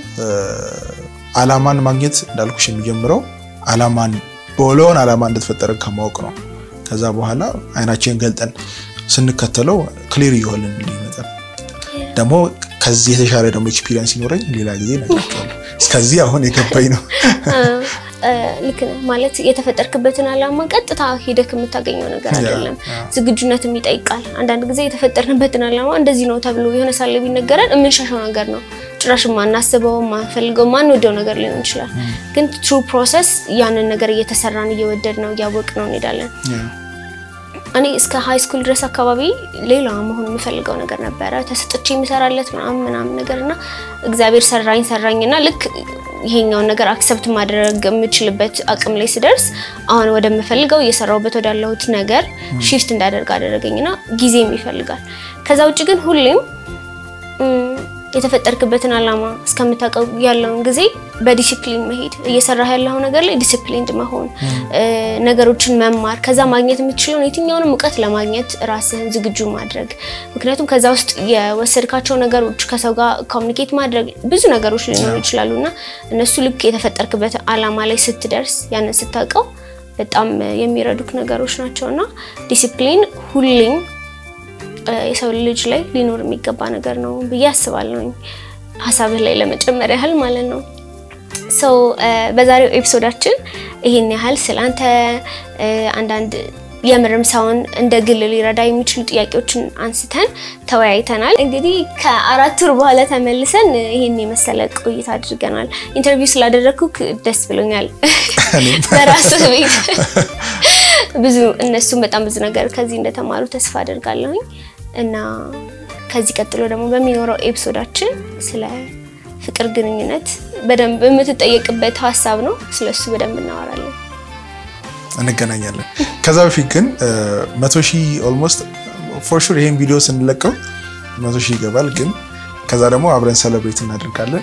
ዓላማን ማግኘት እንዳልኩሽ የሚጀምረው ዓላማን በለውን ዓላማ እንደተፈጠረ ከማወቅ ነው። ከዛ በኋላ አይናችንን ገልጠን ስንከተለው ክሊር እየሆንን ይመጣል። ደግሞ ከዚህ የተሻለ ደግሞ ኤክስፒሪየንስ ሲኖረኝ ሌላ ጊዜ እነግራቸዋለሁ። እስከዚህ አሁን የገባኝ ነው። ልክ ነህ ማለት የተፈጠርክበትን ዓላማ ቀጥታ ሄደህ የምታገኘው ነገር አይደለም። ዝግጁነትም ይጠይቃል። አንዳንድ ጊዜ የተፈጠርንበትን ዓላማ እንደዚህ ነው ተብሎ የሆነ ሳለ ቢነገረን የምንሻሻው ነገር ነው። ጭራሽ ማናስበው ማንፈልገው ማንወደው ነገር ሊሆን ይችላል። ግን ትሩ ፕሮሰስ ያንን ነገር እየተሰራን እየወደድ ነው እያወቅ ነው እንሄዳለን። እኔ እስከ ሃይ ስኩል ድረስ አካባቢ ሌላ መሆን የምፈልገው ነገር ነበረ። ተሰጥቼ የምሰራለት ምናምን ምናምን ነገር እና እግዚአብሔር ሰራኝ ሰራኝ እና ልክ ይሄኛውን ነገር አክሰፕት ማድረግ የምችልበት አቅም ላይ ስደርስ አሁን ወደምፈልገው እየሰራሁበት ወዳለሁት ነገር ሺፍት እንዳደርግ አደረገኝና ጊዜም ይፈልጋል። ከዛ ውጭ ግን ሁሌም የተፈጠርክበትን ዓላማ እስከምታውቀው ያለውን ጊዜ በዲሲፕሊን መሄድ እየሰራህ ያለው ነገር ላይ ዲሲፕሊንድ መሆን ነገሮችን መማር ከዛ ማግኘት የምትችለውን የትኛውንም እውቀት ለማግኘት ራስህን ዝግጁ ማድረግ። ምክንያቱም ከዛ ውስጥ የወሰድካቸው ነገሮች ከሰው ጋር ኮሚኒኬት ማድረግ ብዙ ነገሮች ሊኖሩ ይችላሉ እና እነሱ ልክ የተፈጠርክበት ዓላማ ላይ ስትደርስ ያንን ስታውቀው በጣም የሚረዱክ ነገሮች ናቸው እና ዲሲፕሊን ሁሌም የሰው ልጅ ላይ ሊኖር የሚገባ ነገር ነው ብዬ አስባለሁኝ። ሀሳብህ ላይ ለመጨመር ያህል ማለት ነው። ሰው በዛሬው ኤፒሶዳችን ይህን ያህል ስላንተ አንዳንድ የምርም ሰውን እንደ ግል ሊረዳ የሚችሉ ጥያቄዎችን አንስተን ተወያይተናል። እንግዲህ ከአራት ወር በኋላ ተመልሰን ይህን የመሰለ ቆይታ አድርገናል። ኢንተርቪው ስላደረግኩ ደስ ብሎኛል። በራስህ ቤት ብዙ እነሱም በጣም ብዙ ነገር ከዚህ እንደተማሩ ተስፋ አደርጋለሁኝ እና ከዚህ ቀጥሎ ደግሞ በሚኖረው ኤፒሶዳችን ስለ ፍቅር ግንኙነት በደንብ የምትጠየቅበት ሀሳብ ነው። ስለሱ በደንብ እናወራለን፣ እንገናኛለን። ከዛ በፊት ግን መቶ ሺህ ኦልሞስት ፎር ሹር ይሄን ቪዲዮ ስንለቀው መቶ ሺህ ይገባል። ግን ከዛ ደግሞ አብረን ሰለብሬት እናደርጋለን።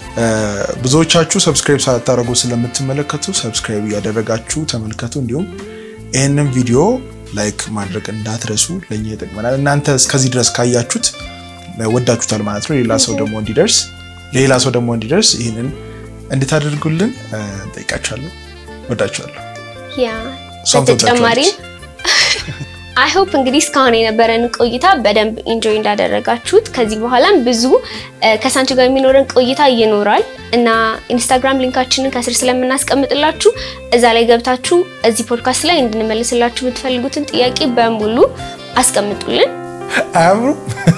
ብዙዎቻችሁ ሰብስክራይብ ሳታደርጉ ስለምትመለከቱ ሰብስክራይብ እያደረጋችሁ ተመልከቱ። እንዲሁም ይህንን ቪዲዮ ላይክ ማድረግ እንዳትረሱ፣ ለእኛ ይጠቅመናል። እናንተ እስከዚህ ድረስ ካያችሁት ወዳችሁታል ማለት ነው። ሌላ ሰው ደግሞ እንዲደርስ ሌላ ሰው ደግሞ እንዲደርስ ይህንን እንድታደርጉልን እንጠይቃችኋለሁ። ወዳችኋለሁ። ያ በተጨማሪ አይ ሆፕ እንግዲህ እስካሁን የነበረን ቆይታ በደንብ ኢንጆይ እንዳደረጋችሁት ከዚህ በኋላም ብዙ ከሳንቺ ጋር የሚኖረን ቆይታ ይኖራል እና ኢንስታግራም ሊንካችንን ከስር ስለምናስቀምጥላችሁ እዛ ላይ ገብታችሁ እዚህ ፖድካስት ላይ እንድንመልስላችሁ የምትፈልጉትን ጥያቄ በሙሉ አስቀምጡልን። አያምሩ?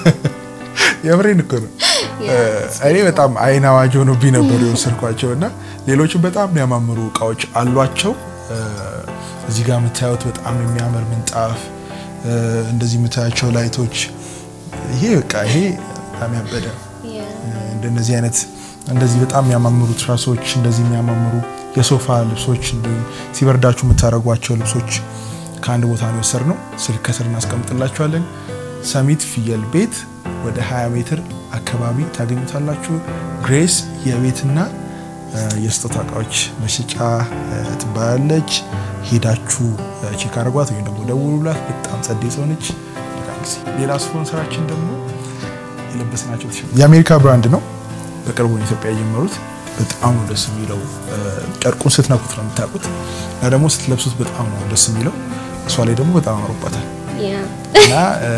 የምሬን እኮ ነው። እኔ በጣም አይን አዋጅ ሆኖብኝ ነበሩ የወሰድኳቸው እና ሌሎችም በጣም የሚያማምሩ እቃዎች አሏቸው። እዚህ ጋር የምታዩት በጣም የሚያምር ምንጣፍ፣ እንደዚህ የምታያቸው ላይቶች፣ ይሄ በቃ ይሄ በጣም ያበደ እንደነዚህ አይነት እንደዚህ በጣም የሚያማምሩ ትራሶች፣ እንደዚህ የሚያማምሩ የሶፋ ልብሶች፣ እንዲሁም ሲበርዳችሁ የምታደርጓቸው ልብሶች ከአንድ ቦታ ነው የወሰድነው። ስልክ ከስር እናስቀምጥላችኋለን። ሰሚት ፍየል ቤት ወደ 20 ሜትር አካባቢ ታገኙታላችሁ። ግሬስ የቤትና የስጦታ እቃዎች መሸጫ ትባላለች። ሄዳችሁ ቼክ አድርጓት ወይም ደግሞ ደውሉላት። በጣም ጸዴ ሰው ነች። ሌላ ስፖንሰራችን ደግሞ የለበስናቸው የአሜሪካ ብራንድ ነው። በቅርቡ ኢትዮጵያ የጀመሩት በጣም ነው ደስ የሚለው። ጨርቁን ስትነኩት ነው የምታውቁት እና ደግሞ ስትለብሱት በጣም ነው ደስ የሚለው። እሷ ላይ ደግሞ በጣም አምሮባታል እና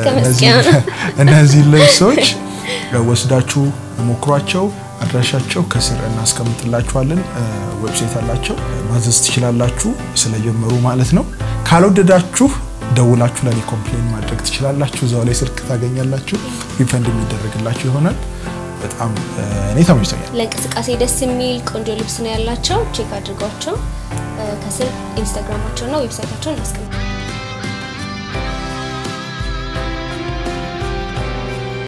እነዚህ ልብሶች ወስዳችሁ ሞክሯቸው። አድራሻቸው ከስር እናስቀምጥላችኋለን። ዌብሳይት አላቸው፣ ማዘዝ ትችላላችሁ። ስለጀመሩ ማለት ነው። ካልወደዳችሁ ደውላችሁ ለኔ ኮምፕሌን ማድረግ ትችላላችሁ። እዛው ላይ ስልክ ታገኛላችሁ። ሪፈንድ የሚደረግላችሁ ይሆናል። በጣም እኔ ተመችቶኛል። ለእንቅስቃሴ ደስ የሚል ቆንጆ ልብስ ነው ያላቸው። ቼክ አድርጓቸው። ከስር ኢንስታግራማቸውና ዌብሳይታቸውን እናስቀምጣለን።